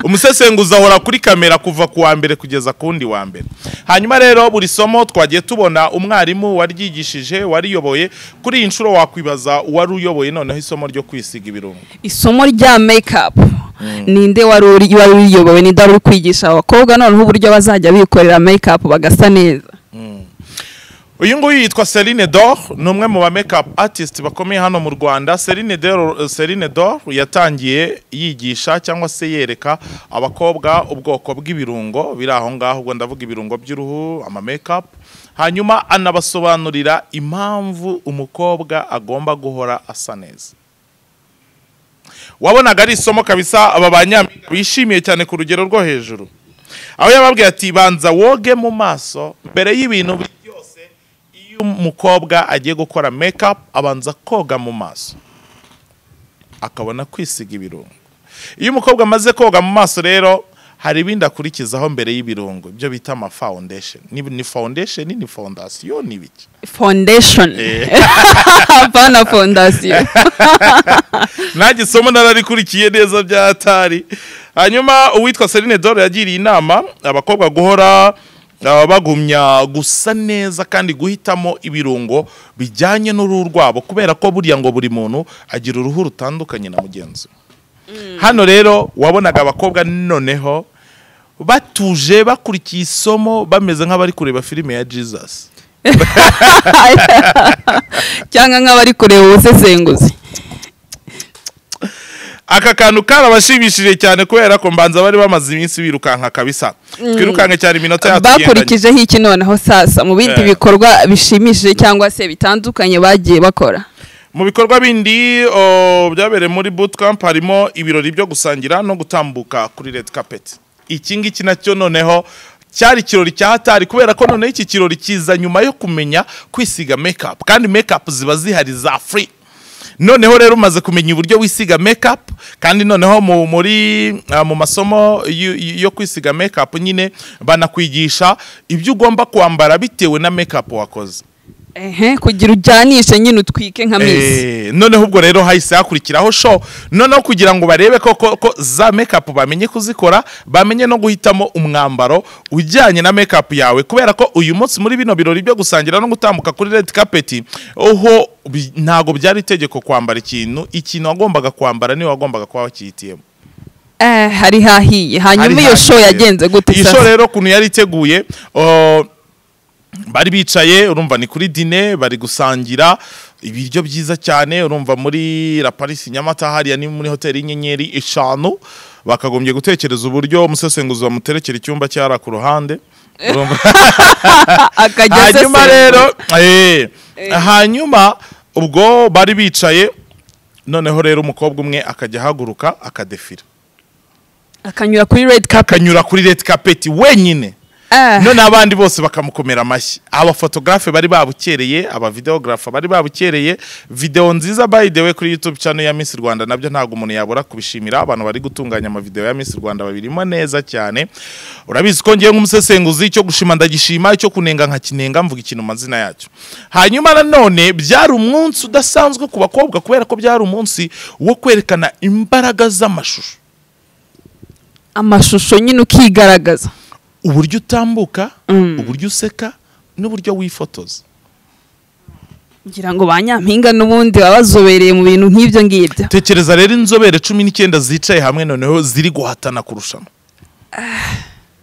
umusesenguzi ahora kuri kamera kuva ku wa mbere kugeza ku wundi wa mbere hanyuma rero buri somo twagiye tubona umwarimu waryigishije wariyoboye kuri iyi nshuro wakwibaza uwari uyoboye noneho isomo ryo kwisiga ibirungo isomo rya mekapu ninde wari uri- wari uyiyobowe ninde wari uri kwigisha abakobwa noneho uburyo bazajya bikorera mekapu bagasa neza uyu nguyu yitwa Celine Dor ni umwe mu ba makeup artist bakomeye hano mu Rwanda Celine Dor Celine Dor yatangiye yigisha cyangwa se yereka abakobwa ubwoko bw'ibirungo biri aho ngaho ubwo ndavuga ibirungo by'uruhu ama makeup hanyuma anabasobanurira impamvu umukobwa agomba guhora asa neza wabonaga ari isomo kabisa aba ba nyampinga bishimiye cyane ku rugero rwo hejuru aho yababwiye ati banza woge mu maso mbere y'ibintu byose iyo umukobwa agiye gukora makeup abanza koga mu maso akabona kwisiga ibirungo iyo umukobwa amaze koga mu maso rero hari ibindi akurikizaho mbere y'ibirungo ibyo bita ama foundation ni, ni foundation ni fondasiyo ni biki fondeshoni apana fondasiyo nanjye isomo nararikurikiye neza bya atari hanyuma uwitwa Celine Dore yagiriye inama abakobwa guhora uh, bagumya gusa neza kandi guhitamo ibirungo bijyanye n'uruhu rwabo kubera ko buriya ngo buri muntu agira uruhu rutandukanye na mugenzi we. hano rero wabonaga abakobwa noneho batuje bakurikiye isomo bameze nk'abari kureba filime ya Jesus cyangwa nk'abari kureba ubusesenguzi aka kantu karabashimishije cyane kubera ko mbanza bari bamaze iminsi birukanka kabisa twirukanke cyane iminota yatugendanye bakurikijeho iki noneho sasa mu bindi Eh. bikorwa bishimishije cyangwa se bitandukanye bagiye bakora mu bikorwa bindi o, byabereye muri bootcamp harimo ibirori byo gusangira no gutambuka kuri red carpet iki ngiki nacyo noneho cyari ikirori cya hatari kubera ko noneho iki kirori kiza nyuma yo kumenya kwisiga makeup kandi makeup ziba zihari za free noneho rero umaze kumenya uburyo wisiga makeup kandi noneho mu muri ah, mu masomo yo- yo kwisiga makeup nyine banakwigisha ibyo ugomba kwambara bitewe na makeup wakoze ehe kugira ujyanishe nyine utwike nka misi Eh, noneho ubwo rero hahise hakurikiraho show noneho kugira ngo barebe ko ko ko za makeup bamenye kuzikora bamenye no guhitamo umwambaro ujyanye na makeup yawe kubera ko uyu munsi muri bino birori byo gusangira no gutambuka kuri red carpet oho bi- ntago byari itegeko kwambara ikintu ikintu wagombaga kwambara niwe wagombaga kuba wakihitiyemo Eh, hari hahiye hanyuma Hari iyo show hagiye. yagenze gute iyi sasa? show rero ukuntu yari iteguye uh, bari bicaye urumva ni kuri dine bari gusangira ibiryo byiza cyane urumva muri la Paris Nyamata hariya ni muri hoteli y'inyenyeri eshanu bakagombye gutekereza uburyo umusesenguzi bamuterekera icyumba cyara ku ruhande Urumva? Ah, akajya hanyuma asesengura. rero eh, hanyuma ubwo bari bicaye noneho rero umukobwa umwe akajya ahaguruka akadefira akanyura kuri red carpet akanyura kuri red carpet wenyine Ah, none abandi bose bakamukomera amashyi abafotogarafe bari babukereye abavideogarafa bari babukereye videwo nziza by the way kuri youtube channel ya Miss Rwanda nabyo ntabwo umuntu yabura kubishimira abantu bari gutunganya amavideo ya Miss Rwanda babirimo neza cyane urabizi ko ngiye nk'umusesenguzi icyo gushima ndagishima icyo kunenga nkakinenga mvuga ikintu mu mazina yacyo hanyuma nanone byari umunsi udasanzwe ku bakobwa kubera ko byari umunsi wo kwerekana imbaraga z'amashusho amashusho nyine ukigaragaza uburyo utambuka Mm. uburyo useka n'uburyo wifotoza ngira ngo ba nyampinga n'ubundi baba bazobereye mu bintu nk'ibyo ngibyo tekereza rero inzobere cumi n'icyenda zicaye hamwe noneho ziri guhatana kurushanwa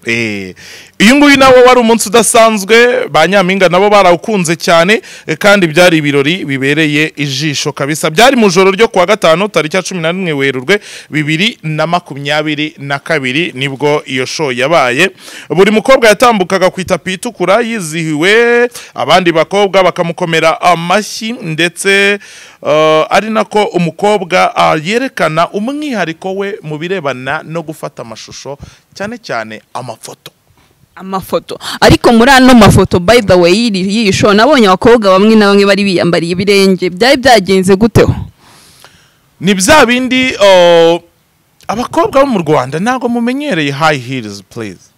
Eh, uyu nguyu nawo wari umunsi udasanzwe ba nyampinga nabo barawukunze cyane eh, kandi byari ibirori bibereye ijisho kabisa byari mu joro ryo kuwa gatanu tariki ya cumi na rimwe werurwe bibiri na makumyabiri na kabiri nibwo iyo show yabaye buri mukobwa yatambukaga ku itapi itukura yizihiwe abandi bakobwa bakamukomera amashyi ndetse eh, ari nako umukobwa ah, yerekana umwihariko we mu birebana no gufata amashusho cyane cyane amafoto amafoto ariko muri ano mafoto by the way y'iri- y'iyi show nabonye abakobwa bamwe na bamwe bari biyambariye ibirenge byari byagenze guteho ni bya bindi eh, abakobwa bo mu rwanda ntabwo mumenyereye high heels please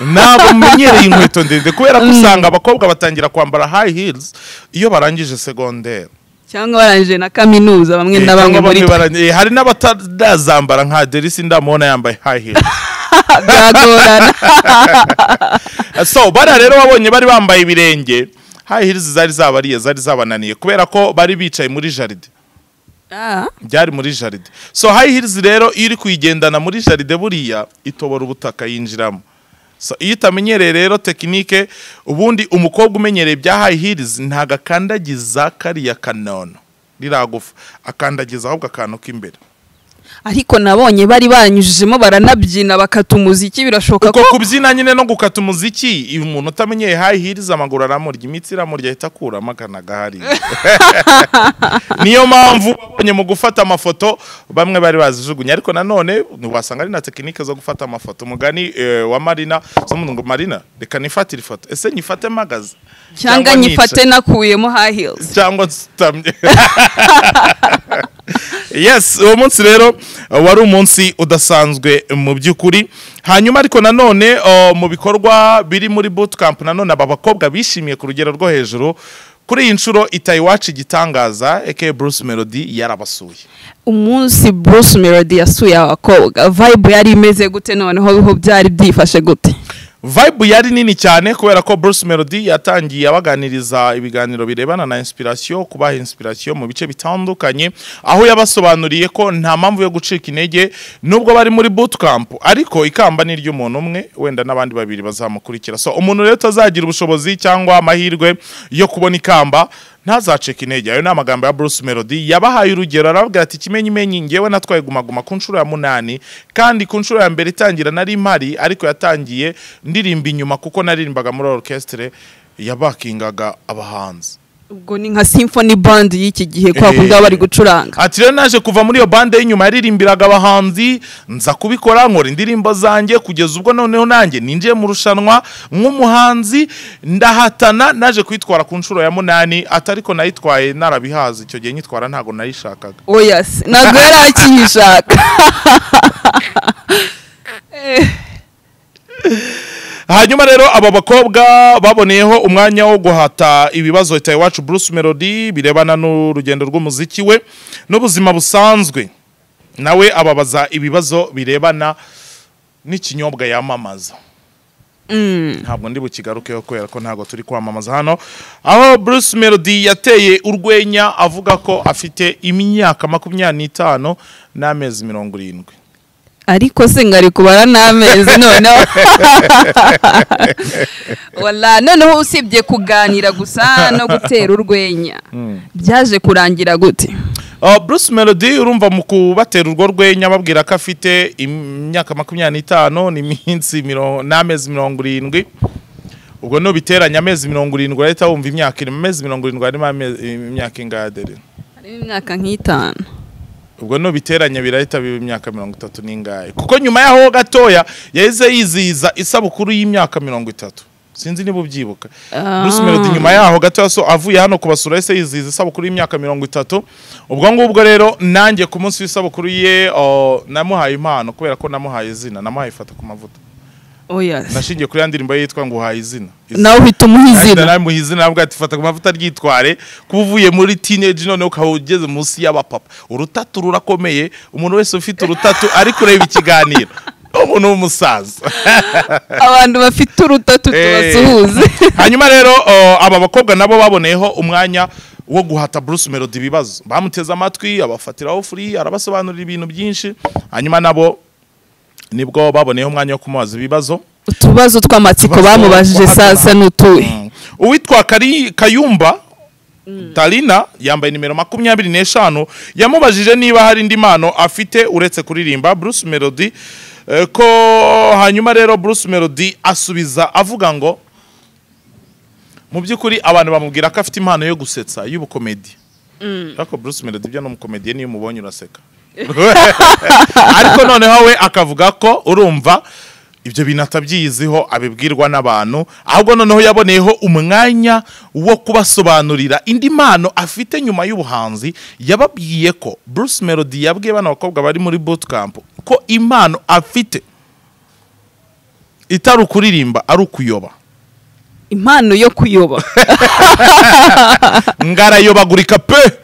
ntabwo mumenyereye inkweto ndende kubera ko usanga abakobwa batangira kwambara high heels iyo barangije segonderi cyangwa barangije na kaminuza bamwe Eh, na bamwe cyangwa muri bamwe twe bara- eh, hari n'abatazambara nka derisi ndamubona yambaye high heels byagorana so bariya rero wabonye bari bambaye ibirenge high heels zari zabariye zari zabananiye kubera ko bari bicaye muri jaride Ah, byari muri jaride so high heels rero iyo uri kuyigendana muri jaride buriya itobora ubutaka yinjiramo so iyo utamenyereye rero tekinike ubundi umukobwa umenyereye bya high heels ntago akandagiza kariya kanono riragufa akandagiza ahubwo akantu k'imbere ariko nabonye bari baranyujijemo baranabyina bakata umuziki birashoboka uko ko kubyina nyine no gukata umuziki iyo umuntu utamenyeye high heels amaguru aramurya imitsi iramurya ahita akuramo akanaga hariya niyo mpamvu babonye mu gufata amafoto bamwe bari bazijugunye ariko nanone wasanga ari na tekinike zo gufata amafoto umugani eh, wa marina z'umuntu ngo marina reka nifatire ifoto ese nyifate mpagaze cyangwa nyifate nakuyemo high heels cyangwa nsutamye yes uwo munsi rero uh, wari umunsi udasanzwe mu by'ukuri hanyuma ariko nanone uh, mu bikorwa biri muri bootcamp nanone aba bakobwa bishimiye ku rugero rwo hejuru kuri iyi nshuro itayiwacu igitangaza aka bruce melody yarabasuye umunsi Bruce Melody yasuye abakobwa vibe yari imeze gute noneho biho byari byifashe gute vibe yari nini cyane kubera ko Bruce Melody yatangiye abaganiriza ibiganiro birebana na inspiration kubaha inspiration mu bice bitandukanye aho yabasobanuriye ko nta mpamvu yo gucika intege nubwo bari muri bootcamp ariko ikamba ni ry'umuntu umwe wenda n'abandi babiri bazamukurikira so umuntu rero utazagira ubushobozi cyangwa amahirwe yo kubona ikamba ntazacika intege ayo ni amagambo ya Bruce Melody yabahaye urugero arababwira ati ikimenyimenyi ngewe natwaye gumaguma ku nshuro ya munani kandi ku nshuro ya mbere itangira nari mpari ariko yatangiye ndirimba inyuma kuko naririmbaga muri orchestre yabakingaga abahanzi ubwo ni nka symphony band y'iki gihe kwa Eh. kundi baba bari gucuranga ati rero naje kuva muri iyo bande y'inyuma yaririmbiraga abahanzi nza kubikora nkora indirimbo zanjye kugeza ubwo noneho nanjye ninjiye mu rushanwa nk'umuhanzi ndahatana naje kwitwara ku nshuro ya munani atariko nayitwaye narabihazi icyo gihe nyitwara ntabwo nayishakaga oyas ntabwo yari akiyishaka Eh, hanyuma rero aba bakobwa baboneyeho umwanya wo guhata ibibazo leta iwacu Bruce Melody birebana n'urugendo rw'umuziki we n'ubuzima busanzwe nawe ababaza ibibazo birebana n'ikinyobwa yamamaza ntabwo ndi bukigarukeho kubera ko ntabwo turi kwamamaza hano aho Bruce Melody yateye urwenya avuga ko afite imyaka makumyabiri n'itanu n'amezi mirongo irindwi ariko se ngari kubara n'amezi noneho Wala, noneho usibye kuganira gusa no gutera urwenya byaje kurangira gute Uh, Bruce Melody urumva mu kubatera urwo rwenya babwira ko afite imyaka makumyabiri n'itanu n'iminsi miro- n'amezi mirongo irindwi ubwo nubiteranya amezi mirongo irindwi urahita wumva imyaka irimo amezi mirongo irindwi harimo amezi- imyaka ingadere harimo imyaka nk'itanu ubwo nubiteranya birahita biba imyaka mirongo itatu n'ingahe kuko nyuma y'aho gatoya yahise yizihiza isabukuru y'imyaka mirongo itatu sinzi niba ubyibuka Bruce Melody nyuma yaho gato so avuye hano kubasura ese yizihiza isabukuru y'imyaka mirongo itatu ubwo ngubwo rero nanjye ku munsi w'isabukuru ye o, namuhaye impano kubera ko namuhaye izina namuhaye ifata ku mavuta oya nashingiye kuri ya ndirimbo ye yitwa ngo uhaye izina nawe uhita umuha izina naramuha izina navuga ati fata ku mavuta ryitware kuba uvuye muri teenage none ukaba ugeze munsi y'abapapa urutatu rurakomeye umuntu wese ufite urutatu ari kureba ikiganiro ni umuntu w'umusaza abantu bafite urutatu tubasuhuze hanyuma rero o, aba bakobwa nabo baboneyeho umwanya wo guhata Bruce Melody ibibazo bamuteze amatwi abafatiraho furi arabasobanurira ibintu byinshi hanyuma nabo nibwo baboneyeho umwanya wo kumubaza ibibazo utubazo tw'amatsiko Utubazo bamubajije tw'amatsiko. sasa n'utuhe uwitwa Kari- kayumba tarina yambaye nimero makumyabiri n'eshanu yamubajije niba hari indi mpano afite uretse kuririmba Bruce Melody eh, ko hanyuma rero Bruce Melody asubiza avuga ngo mu by'ukuri abantu bamubwira ko afite impano yo gusetsa y'ubukomedi ariko Bruce Melody byo ni umukomediye niyo umubonye uraseka ariko noneho we akavuga ko urumva ibyo bintu atabyiyiziho abibwirwa n'abantu ahubwo noneho yaboneyeho umwanya wo kubasobanurira indi mpano afite nyuma y'ubuhanzi yababwiye ko Bruce Melody yabwiye bano bakobwa bari muri bootcamp ko impano afite itari ukuririmba ari ukuyoba impano yo kuyoba ngarayobagurika pe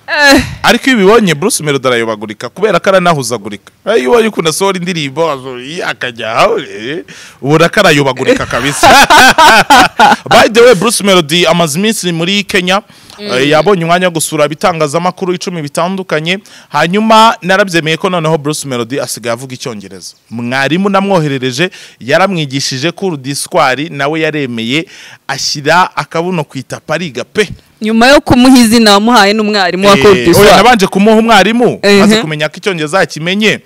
Eh, ariko iyo ubibonye Bruce Melody arayobagurika kubera ko aranahuzagurika iyo ubonye ukuntu asohora indirimbo azo- iyi akajya aho eh, ubona ko arayobagurika kabisa by the way Bruce Melody amaze iminsi muri Kenya eh, yabonye umwanya wo gusura ibitangazamakuru icumi bitandukanye hanyuma narabyemeye ko noneho Bruce Melody asigaye avuga icyongereza mwarimu namwoherereje yaramwigishije kuri diswari nawe yaremeye ashyira akabuno ku itapa ariga pe nyuma yo kumuha izina wamuhaye n'umwarimu wa Eh, oya, kodiswa nabanje kumuha umwarimu Ehe. maze kumenya ko icyongereza yakimenye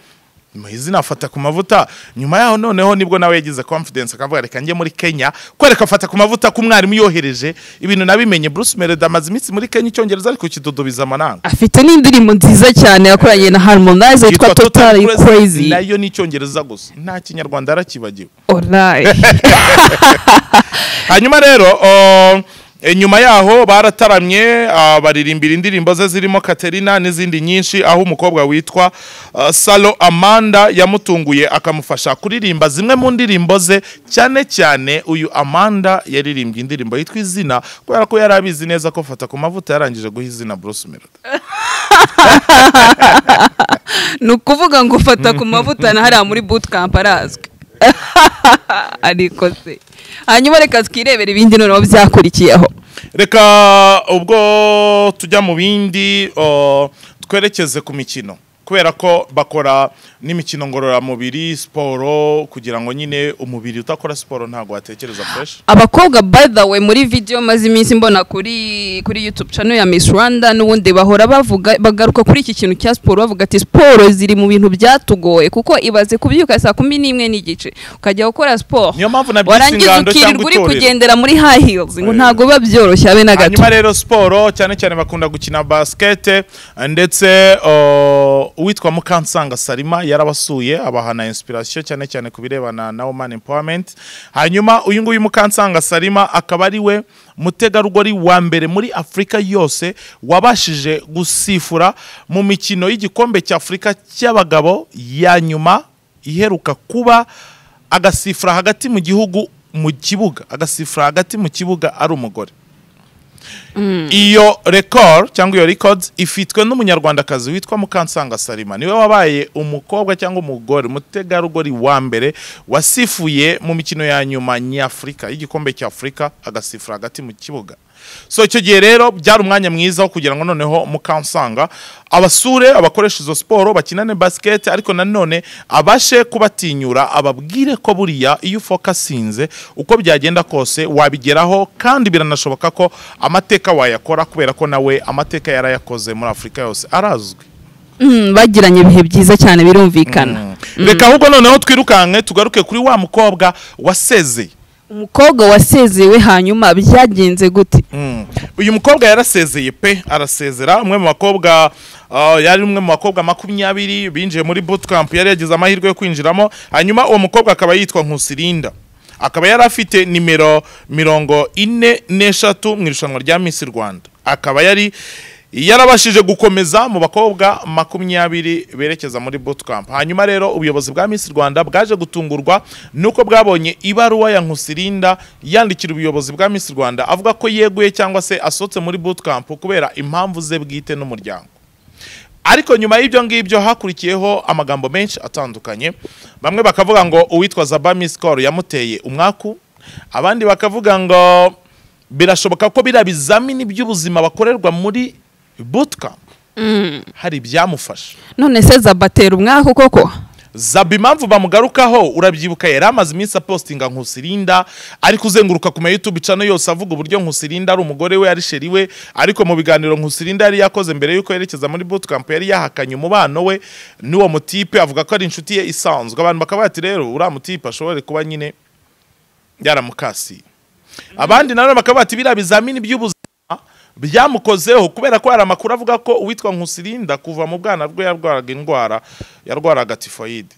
mu izina afata ku mavuta nyuma yaho noneho nibwo nawe yagize confidence akavuga reka njye muri Kenya kwereka afata ku mavuta ko umwarimu yohereje ibintu nabimenye Bruce Melody amaze iminsi muri Kenya icyongereza ariko kidodobiza amananga afite n'indirimbo nziza cyane yakoranye na harmonize yitwa total You crazy nayo ni icyongereza gusa nta kinyarwanda arakibagiwe Alright. hanyuma rero o, e, nyuma yaho barataramye ah, baririmbira indirimbo ze zirimo Katerina n'izindi nyinshi aho umukobwa witwa ah, Salo Amanda yamutunguye akamufasha kuririmba zimwe mu ndirimbo ze cyane cyane uyu Amanda yaririmbye indirimbo yitwa izina kubera ko yari abizi neza ko fata ku mavuta yarangije guha izina Bruce Melody ni ukuvuga ngo ufata ku mavuta na hariya muri bootcamp arazwi ariko se hanyuma reka twirebere ibindi noneho byakurikiyeho reka ubwo tujya mu bindi o, twerekeze ku mikino kubera ko bakora n'imikino ngororamubiri siporo kugira ngo nyine umubiri utakora siporo ntabwo watekereza fresh abakobwa by the way muri video maze iminsi mbona kuri kuri youtube channel ya Miss Rwanda n'ubundi bahora bavuga bagaruka kuri iki kintu cya siporo bavuga ati siporo ziri mu bintu byatugoye kuko ibaze kubyuka saa kumi n'imwe n'igice ukajya gukora siporo Niyo mpamvu nabyise warangiza ingando cyangwa ukirirwa uri itorero. kugendera muri high heels ngo Eh. ntabwo biba byoroshye habe na gato hanyuma rero siporo cyane cyane bakunda gukina basikete ndetse o, uwitwa mukansanga salima yarabasuye abaha na inspiration cyane cyane ku birebana na woman empowerment hanyuma uyu nguyu mukansanga salima akaba ari we mutegarugori wa mbere muri afurika yose wabashije gusifura mu mikino y'igikombe cya afurika cy'abagabo ya nyuma iheruka kuba agasifura hagati mu gihugu mu kibuga agasifura hagati mu kibuga ari umugore iyo record cyangwa iyo records ifitwe n'umunyarwandakazi witwa mukansanga salima niwe wabaye umukobwa cyangwa umugore umutegarugori wa mbere wasifuye mu mikino ya nyuma nyafurika y'igikombe cy'afurika agasifura hagati mu kibuga so icyo gihe rero byari umwanya mwiza wo kugira ngo noneho mukansanga abasure abakoresha izo siporo bakinane basket ariko nanone abashe kubatinyura ababwire ko buriya iyo ufokasinze uko byagenda kose wabigeraho kandi biranashoboka ko amateka wayakora kubera ko nawe amateka yarayakoze muri afurika yose arazwi Mm, bagiranye ibihe byiza cyane birumvikana reka ahubwo noneho twirukanke tugaruke kuri wa mukobwa wasezeye umukobwa wasezewe hanyuma byagenze gute Mm. uyu mukobwa yarasezeye pe arasezera umwe mu bakobwa ah, yari umwe mu bakobwa makumyabiri binjiye muri bootcamp yari yagize amahirwe yo kwinjiramo hanyuma uwo mukobwa akaba yitwa nkusirinda akaba yari afite nimero mirongo ine n'eshatu mu irushanwa rya Miss Rwanda akaba yari yarabashije gukomeza mu bakobwa makumyabiri berekeza muri bootcamp hanyuma rero ubuyobozi bwa Miss Rwanda bwaje gutungurwa nuko bwabonye ibaruwa ya Nkusirinda yandikira ubuyobozi bwa Miss Rwanda avuga ko yeguye cyangwa se asohotse muri bootcamp kubera impamvu ze bwite n'umuryango ariko nyuma y'ibyo ngibyo hakurikiyeho amagambo menshi atandukanye bamwe bakavuga ngo uwitwa Zaba Miss Call yamuteye umwaku abandi bakavuga ngo birashoboka ko biriya bizamini by'ubuzima bakorerwa muri bootcamp hari ibyamufasha none se zabatera umwaka koko zaba impamvu bamugarukaho urabyibuka yari amaze iminsi apostinga nkusirinda ari kuzenguruka ku ma YouTube channel yose avuga uburyo nkusirinda ari umugore we ari sheri we ariko mu biganiro nkusirinda yari yakoze mbere y'uko yerekeza muri bootcamp yari yahakanye umubano we n'uwo mutipe avuga ko ari inshuti ye isanzwe abantu bakaba bati rero uriya mutipe ashobore kuba nyine yaramukasiye abandi nanone bakaba bati biriya bizamini by'ubuzima byamukozeho kubera ko hari amakuru avuga ko uwitwa nkusirinda kuva mu bwana bwe yarwaraga indwara yarwaraga tifoyide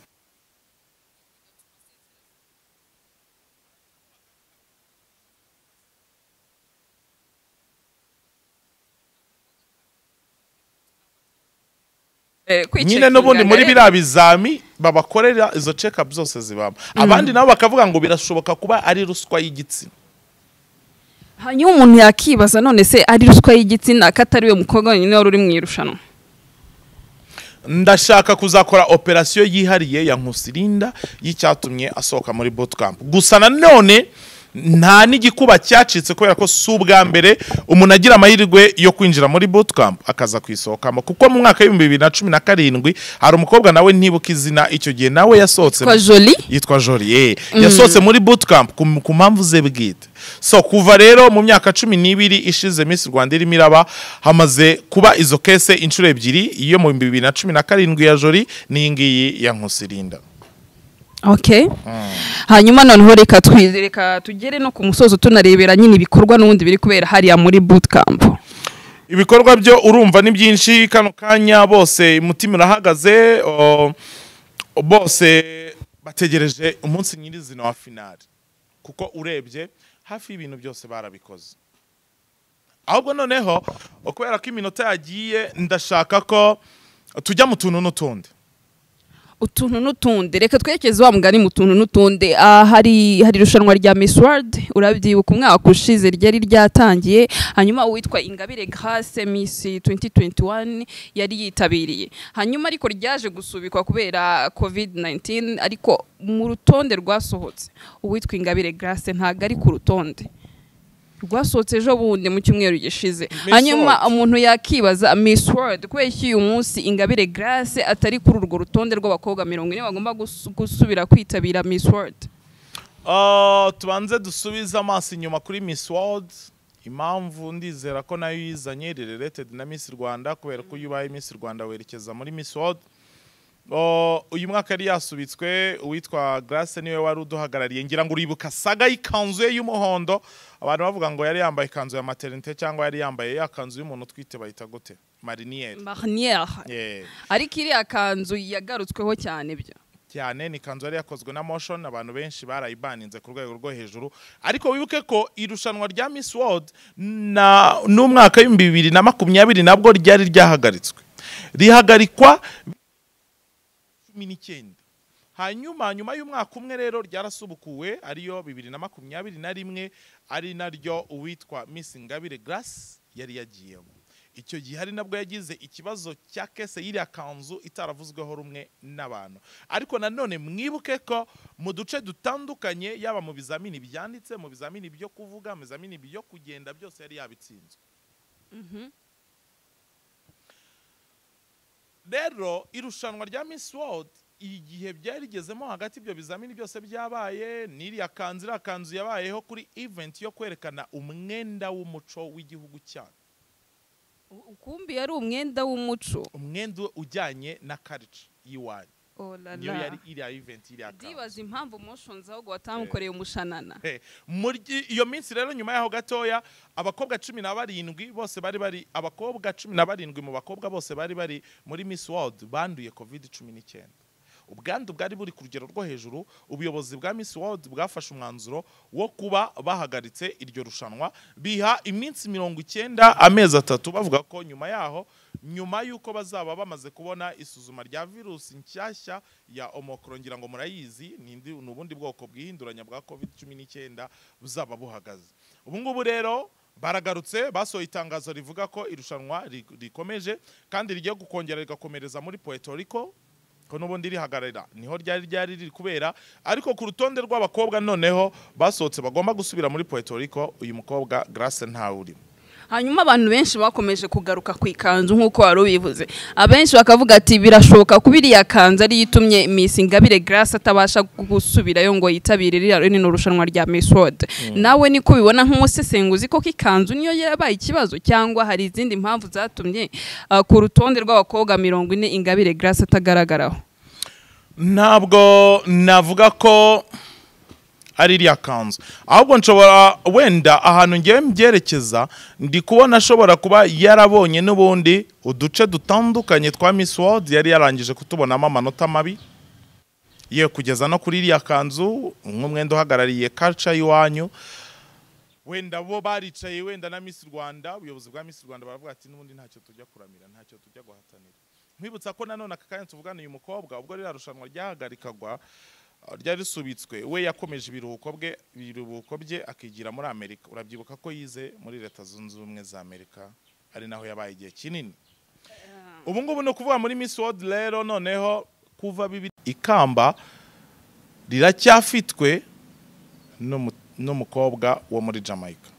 nyine n'ubundi muri biriya bizami babakorera izo check-up zose zibamo abandi nabo bakavuga ngo birashoboka kuba ari ruswa y'igitsina hanyuma umuntu yakibaza none se ari ruswa y'igitsina ko atari we mukobwa wenyine wari uri mu irushanwa ndashaka kuzakora operasiyo yihariye ya nkusirinda y'icyatumye asohoka muri bootcamp gusa nanone nta n'igikuba cyacitse kubera ko si ubwa mbere umuntu agira amahirwe yo kwinjira muri bootcamp akaza kuyisohokamo kuko mu mwaka w'ibihumbi bibiri na cumi na karindwi hari umukobwa nawe ntibuka izina icyo gihe nawe yasohotse kwa joli yitwa Jolie yasohotse muri bootcamp ku ku mpamvu ze bwite so kuva rero mu myaka cumi n'ibiri ishize Miss Rwanda irimo iraba hamaze kuba izo kese inshuro ebyiri iyo mu bihumbi bibiri na cumi na karindwi ya Jolie n'iyi ngiyi ya Nkusirinda okay hanyuma noneho reka twi- reka tugere no ku musozo tunarebera nyine ibikorwa n'ubundi biri kubera hariya muri bootcamp ibikorwa byo urumva ni byinshi kano kanya bose umutima urahagaze o- bose bategereje umunsi nyirizina wa finali kuko urebye hafi y'ibintu byose barabikoze ahubwo noneho kubera ko iminota yagiye ndashaka ko tujya mu tuntu n'utundi utuntu n'utundi reka twerekeze wa mugani mu tuntu n'utundi Ah, hari hari irushanwa rya Miss World urabyibuka umwaka ushize ryari ryatangiye hanyuma uwitwa Ingabire Grace Miss 2021 yari yitabiriye hanyuma ariko ryaje gusubikwa kubera COVID-19 ariko mu rutonde rwasohotse uwitwa Ingabire Grace ntago ari ku rutonde rwasohotse ejo bundi mu cyumweru gishize Miss hanyuma World. umuntu yakibaza Miss World kubera ko uyu munsi Ingabire Grace atari kuri urwo rutonde rw'abakobwa mirongo ine bagomba gusu- gusubira kwitabira Miss World Ah, tubanze dusubize amaso inyuma kuri Miss World impamvu ndizera ko nayo yizanye related na Miss Rwanda kubera ko iyo ubaye Miss Rwanda werekeza muri Miss World Oh, uyu mwaka yari yasubitswe uwitwa Grace niwe wari uduhagarariye ngira ngo uribuka saga y'ikanzu ye y'umuhondo abantu bavuga ngo yari yambaye ikanzu ya maternité cyangwa yari yambaye ya kanzu y'umuntu utwite bayita gute mariniere Marnière yeah. ariko iriya kanzu yagarutsweho cyane byo cyane ni ikanzu yari yakozwe na motion abantu benshi barayibaninze ku rwego rwo hejuru ariko wibuke ko irushanwa rya Miss World na n'umwaka w'ibihumbi bibiri na makumyabiri nabwo ryari ryahagaritswe rihagarikwa cumi n'icyenda hanyuma nyuma y'umwaka umwe rero ryarasubukuwe ariyo bibiri na makumyabiri na rimwe ari naryo uwitwa Miss Ingabire Grace yari yagiyemo icyo gihe hari nabwo yagize ikibazo cya kese y'iriya kanzu itaravuzweho rumwe n'abantu ariko nanone mwibuke ko mu duce dutandukanye yaba mu bizamini byanditse mu bizamini byo kuvuga mu bizamini byo kugenda byose yari yabitsinzwe rero irushanwa rya Miss World igihe byari rigezemo hagati ibyo bizamini byose byabaye n'iriya kanzu iriya kanzu yabayeho kuri event yo kwerekana umwenda w'umuco w'igihugu cyacu ukumbi yari umwenda w'umuco umwenda ujyanye na karici y'iwanyu niyo yari iriya event iriya kanzu ndibaza impamvu moshonzi ahubwo batamukoreye umushanana Eh, muri iyo minsi rero nyuma yaho gatoya abakobwa cumi na barindwi bose bari bari abakobwa cumi na barindwi mu bakobwa bose bari bari muri Miss World banduye covid cumi n'icyenda ubwandu bwari buri ku rugero rwo hejuru ubuyobozi bwa Miss World bwafashe umwanzuro wo kuba bahagaritse iryo rushanwa biha iminsi mirongo icyenda amezi atatu bavuga ko nyuma yaho nyuma y'uko bazaba bamaze kubona isuzuma rya virusi nshyashya ya omokoro ngira ngo murayizi ni indi- ni ubundi bwoko bwihinduranya bwa covid cumi n'icyenda buzaba buhagaze ubu ngubu rero baragarutse basohoye itangazo rivuga ko irushanwa ri- rikomeje kandi rigiye gukongera rigakomereza muri puerto rico ko n'ubundi rihagarara niho ryari ryari riri kubera ariko ku rutonde rw'abakobwa noneho basohotse bagomba gusubira muri puerto rico uyu mukobwa grace ntawe urimo hanyuma abantu benshi bakomeje kugaruka ku ikanzu nk'uko wari ubivuze abenshi bakavuga ati birashoboka kuba iriya kanzu ariyo itumye Miss Ingabire Grace atabasha gusubirayo ngo yitabire ririya runini rushanwa rya Miss World nawe niko ubibona nk'umusesenguzi koko ikanzu niyo yarabaye ikibazo cyangwa hari izindi mpamvu zatumye ah, ku rutonde rw'abakobwa mirongo ine Ingabire Grace atagaragaraho ntabwo navuga ko ari iriya kanzu ahubwo nshobora wenda ahantu ngiye mbyerekeza ndi kubona ashobora kuba yarabonye n'ubundi uduce dutandukanye twa Miss World yari yarangije kutubonamo amanota mabi ye kugeza no kuri iriya kanzu nk'umwenda uhagarariye culture y'iwanyu wenda bo baricaye wenda na Miss Rwanda ubuyobozi bwa Miss Rwanda baravuga ati n'ubundi ntacyo tujya kuramira ntacyo tujya guhatanira nkwibutsa ko nanone aka kanya tuvugana uyu mukobwa ubwo ririya rushanwa ryahagarikagwa uh, ryari risubitswe we yakomeje ibiruhuko bwe ibiruhuko bye akigira muri amerika urabyibuka ko yize muri leta zunze ubumwe za amerika ari naho yabaye igihe kinini ubu ngubu ni ukuvuga muri miss world rero noneho kuva bibiri ikamba riracyafitwe n'umu- n'umukobwa wo muri jamaica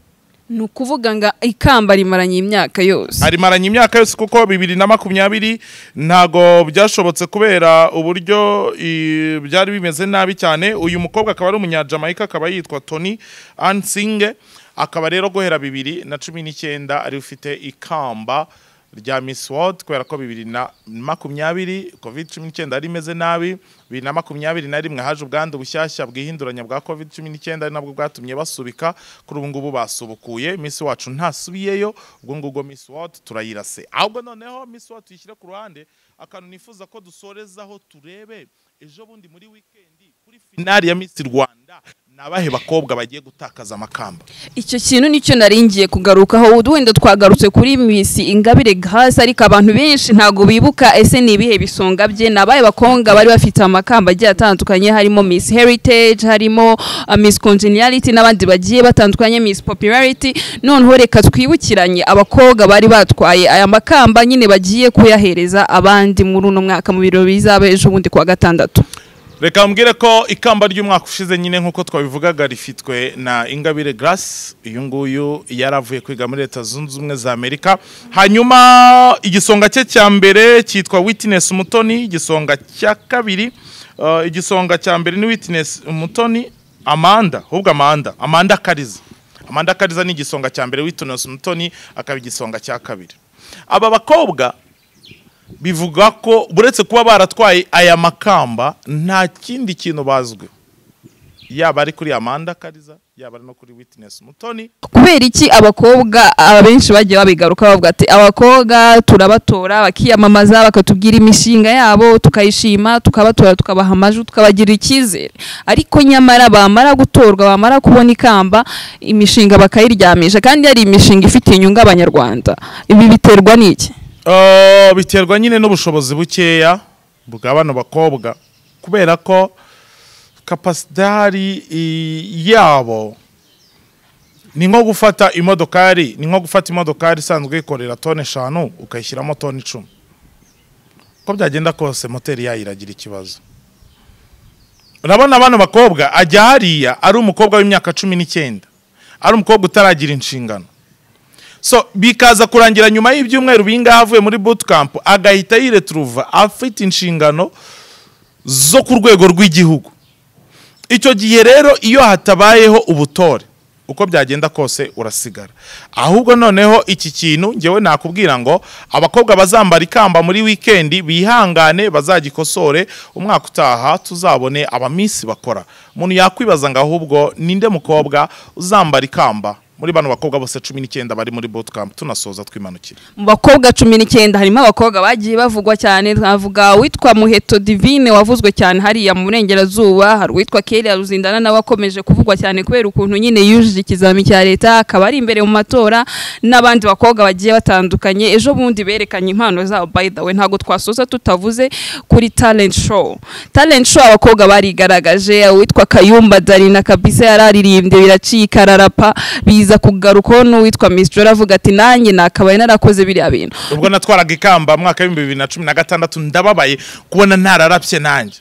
ni ukuvuga ngo ikamba rimaranye imyaka yose arimaranye imyaka yose kuko bibiri na makumyabiri ntago byashobotse kubera uburyo i- byari bimeze nabi cyane uyu mukobwa akaba ari umunyajamaica akaba yitwa tony ansinge akaba rero guhera bibiri na cumi n'icyenda ari ufite ikamba rya Miss World kubera ko bibiri na makumyabiri covid cumi n'icyenda yari imeze nabi bibiri na makumyabiri na rimwe haje ubwandu bushyashya bwihinduranya bwa covid cumi n'icyenda ari nabwo bwatumye basubika kuri ubu ngubu basubukuye Miss wacu ntasubiyeyo ubwo ngubwo Miss World turayirase ahubwo noneho Miss World tuyishyire ku ruhande akantu nifuza ko dusorezaho turebe ejo bundi muri wikendi kuri finali ya Miss Rwanda ni abahe bakobwa bagiye gutakaza amakamba icyo kintu nicyo naringiye kugarukaho wenda twagarutse kuri Miss Ingabire Grace ariko abantu benshi ntago bibuka ese ni ibihe bisonga bye nabaye bakonga bari bafite amakamba agiye atandukanye harimo Miss Heritage harimo uh, Miss Congeniality n'abandi bagiye batandukanye Miss Popularity noneho reka twibukiranye abakobwa bari batwaye aya makamba nyine bagiye kuyahereza abandi muri uno mwaka mu birori bizaba ejo bundi kuwa gatandatu reka mbwire ko ikamba ry'umwaka ushize nyine nk'uko twabivugaga rifitwe na ingabire grace uyu nguyu yaravuye kwiga muri leta zunze ubumwe za amerika hanyuma igisonga cye cya mbere cyitwa witness umutoni igisonga cya kabiri uh, igisonga cya mbere ni witness umutoni amanda ahubwo amanda amanda kariza amanda kariza ni igisonga cya mbere witness umutoni akaba igisonga cya kabiri aba bakobwa bivuga ko uretse kuba baratwaye aya makamba nta kindi kintu bazwi yaba ari kuri amanda kariza yaba ari no kuri witness mutoni kubera iki abakobwa abenshi bagiye babigaruka bavuga ati abakobwa turabatora bakiyamamaza bakatubwira imishinga yabo tukayishima tukabatora tukabaha amajwi tukabagirira icyizere ariko nyamara bamara gutorwa bamara kubona ikamba imishinga bakayiryamisha kandi yari imishinga ifitiye inyungu abanyarwanda ibi biterwa n'iki Uh, biterwa nyine n'ubushobozi bukeya bwa bano bakobwa kubera ko kapasidari i- yabo ni nko gufata imodokari ni nko gufata imodokari isanzwe ikorera toni eshanu ukayishyiramo toni icumi uko byagenda kose moteri yayo iragira ikibazo urabona bano bakobwa ajya hariya ari umukobwa w'imyaka cumi n'icyenda ari umukobwa utaragira inshingano so bikaza kurangira nyuma y'ibyumweru bingahe avuye muri bootcamp agahita yiretruva afite inshingano zo ku rwego rw'igihugu icyo gihe rero iyo hatabayeho ubutore uko byagenda kose urasigara ahubwo noneho iki kintu ngewe nakubwira ngo abakobwa bazambara ikamba muri wikendi bihangane bazagikosore umwaka utaha tuzabone abamisi bakora umuntu yakwibaza ngo ahubwo ninde mukobwa uzambara ikamba muri bano bakobwa bose cumi n'icyenda bari muri bootcamp tunasoza twimanukira mu bakobwa cumi n'icyenda harimo abakobwa bagiye bavugwa cyane twavuga uwitwa muheto divine wavuzwe cyane hariya mu burengerazuba hari uwitwa kera ruzindana nawe wakomeje kuvugwa cyane kubera ukuntu nyine yujije ikizami cya leta akaba ari imbere mu matora n'abandi bakobwa bagiye batandukanye ejo bundi berekanye impano zabo by the way ntabwo twasoza tutavuze kuri talent show talent show abakobwa barigaragaje uwitwa kayumba darina kabisa yararirimbye biracika ararapa biza kugarukaho n'uwitwa miss jora avuga ati nanjye nakabaye narakoze biriya bintu ubwo natwaraga ikamba mwaka w'ibihumbi bibiri na cumi na gatandatu ndababaye kubona ntararapye nanjye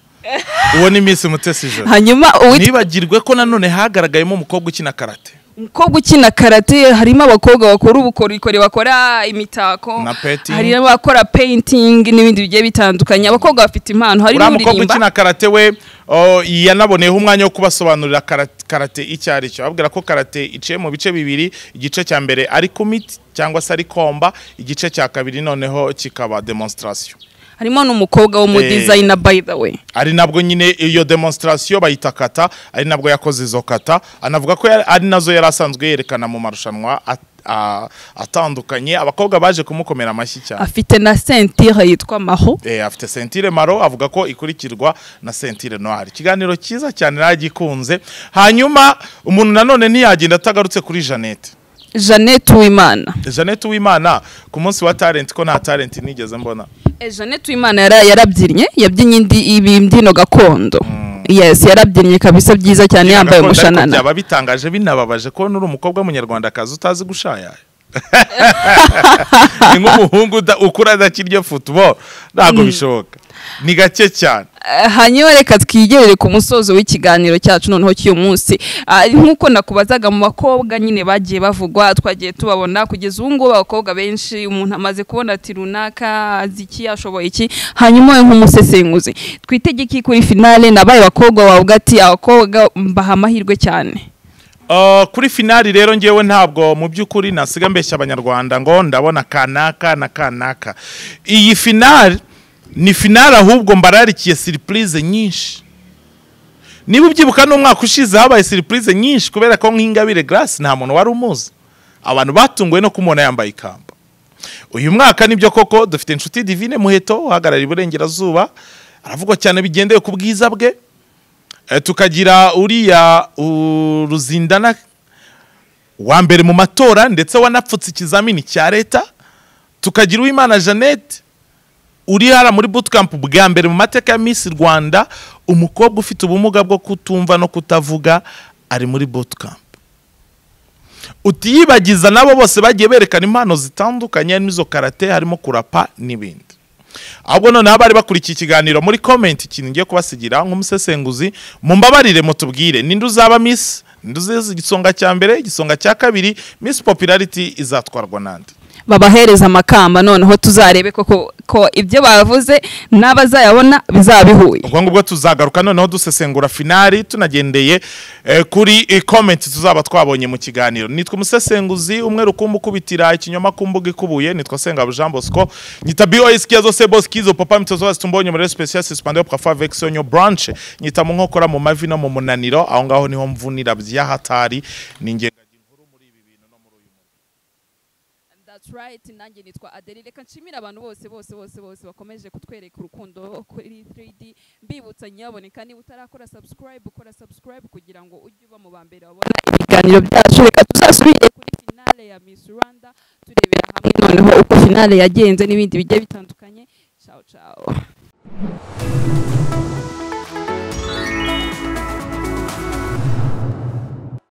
uwo ni miss mutesi joro hanyuma uwitwa ntibagirwe ko nanone hagaragayemo umukobwa ukina karate umukobwa ukina karate harimo abakobwa bakora ubukorikori bakora imitako Na painting. hari n'abakora painting n'ibindi bigiye bitandukanye abakobwa bafite impano hari uriya mukobwa n'uririmba ukina karate we o, yanaboneyeho umwanya wo kubasobanurira karat- karate icyo ari cyo ababwira ko karate iciye mu bice bibiri igice cya mbere ari kumiti cyangwa se ari komba igice cya kabiri noneho kikaba demonstration harimo n'umukobwa w'umu Eh. designer by the way ari nabwo nyine iyo demonstration bayita kata ari nabwo yakoze izo kata anavuga ko yari- ari nazo yari asanzwe yerekana mu marushanwa at- a- atandukanye abakobwa baje kumukomera amashyi cyane afite na sentire yitwa maho Eh, afite sentire maro avuga ko ikurikirwa na sentire noir ikiganiro cyiza cyane nagikunze hanyuma umuntu nanone ntiyagenda atagarutse kuri jeannette jeannette uwimana jeannette uwimana ku munsi wa talent ko nta talent nigeze mbona Eh, Jeannette Uwimana yara- yarabyinnye yabyinnye indi ibi mbyino gakondo yes yarabyinnye kabisa byiza cyane yambaye Gakondo ariko umushanana byaba bitangaje binababaje kubona uri umukobwa w'umunyarwandakazi utazi gushayaya ni nk'umuhungu uda- ukura adakirya futuboro ntabwo bishoboka ni gake cyane Eh, hanyuma reka twigerere ku musozo w'ikiganiro cyacu noneho cy'uyu munsi Ah, nk'uko nakubazaga mu bakobwa nyine bagiye bavugwa twagiye tubabona kugeza ubu ngubu abakobwa benshi umuntu amaze kubona ati runaka azi iki ashoboye iki hanyuma wowe nk'umusesenguzi twitegeki kuri finale nabaye abakobwa wavuga ati abakobwa mbaha amahirwe cyane Uh, kuri finali rero ngewe ntabwo mu by'ukuri nasiga mbeshya abanyarwanda ngo ndabona kanaka na kanaka iyi finali ni finali ahubwo mbararikiye siripurize nyinshi niba ubyibuka n'umwaka ushize habaye siripurize nyinshi kubera ko nk'ingabire garasi nta muntu wari umuzi abantu batunguwe no kumubona yambaye ikamba uyu mwaka nibyo koko dufite inshuti divine muheto uhagarariye iburengerazuba aravugwa cyane bigendeye ku bwiza bwe Eh, tukagira uriya uh, ruzindana wa mbere mu matora ndetse wanapfutse ikizamini cya leta tukagira uwimana jeannette uri hara muri bootcamp bwa mbere mu mateka ya miss rwanda umukobwa ufite ubumuga bwo kutumva no kutavuga ari muri bootcamp utiyibagiza nabo bose bagiye berekana impano zitandukanye harimo izo karate harimo kurapa n'ibindi ahubwo noneho abari bakurikiye ikiganiro muri komenti ikintu ngiye kubasigira nk'umusesenguzi mumbabarire mutubwire ninde uzaba miss ninde uzize igisonga cya mbere igisonga cya kabiri miss popularity izatwarwa nande babahereza amakamba noneho tuzarebe koko ko ibyo bavuze n'abazayabona bizaba bihuye ubwo ngubwo tuzagaruka noneho dusesengura finali tunagendeye eh, kuri eh, comment tuzaba twabonye mu kiganiro nitwa umusesenguzi umwe rukumbu ukubitira ikinyoma ku mbuga ikubuye nitwa sengabo jean bosco nyita bos kia zose bos kizo papa mito zose tumbonye muri special suspendé au parfois avec son branche nyita mu nkokora mu mavi no mu munaniro aho ngaho niho mvunira by'ahatari ni ngenga That's right, nanjye nitwa Adeli reka nshimire abantu bose bose bose bose bakomeje kutwereka urukundo kuri 3D mbibutsa nyaboneka niba utarakora subscribe ukora subscribe kugira ngo ujye uba mu ba mbere wabona ibiganiro byacu reka tuzasubire kuri finale ya Miss Rwanda turebera hamwe noneho uko finale yagenze n'ibindi bigiye bitandukanye ciao ciao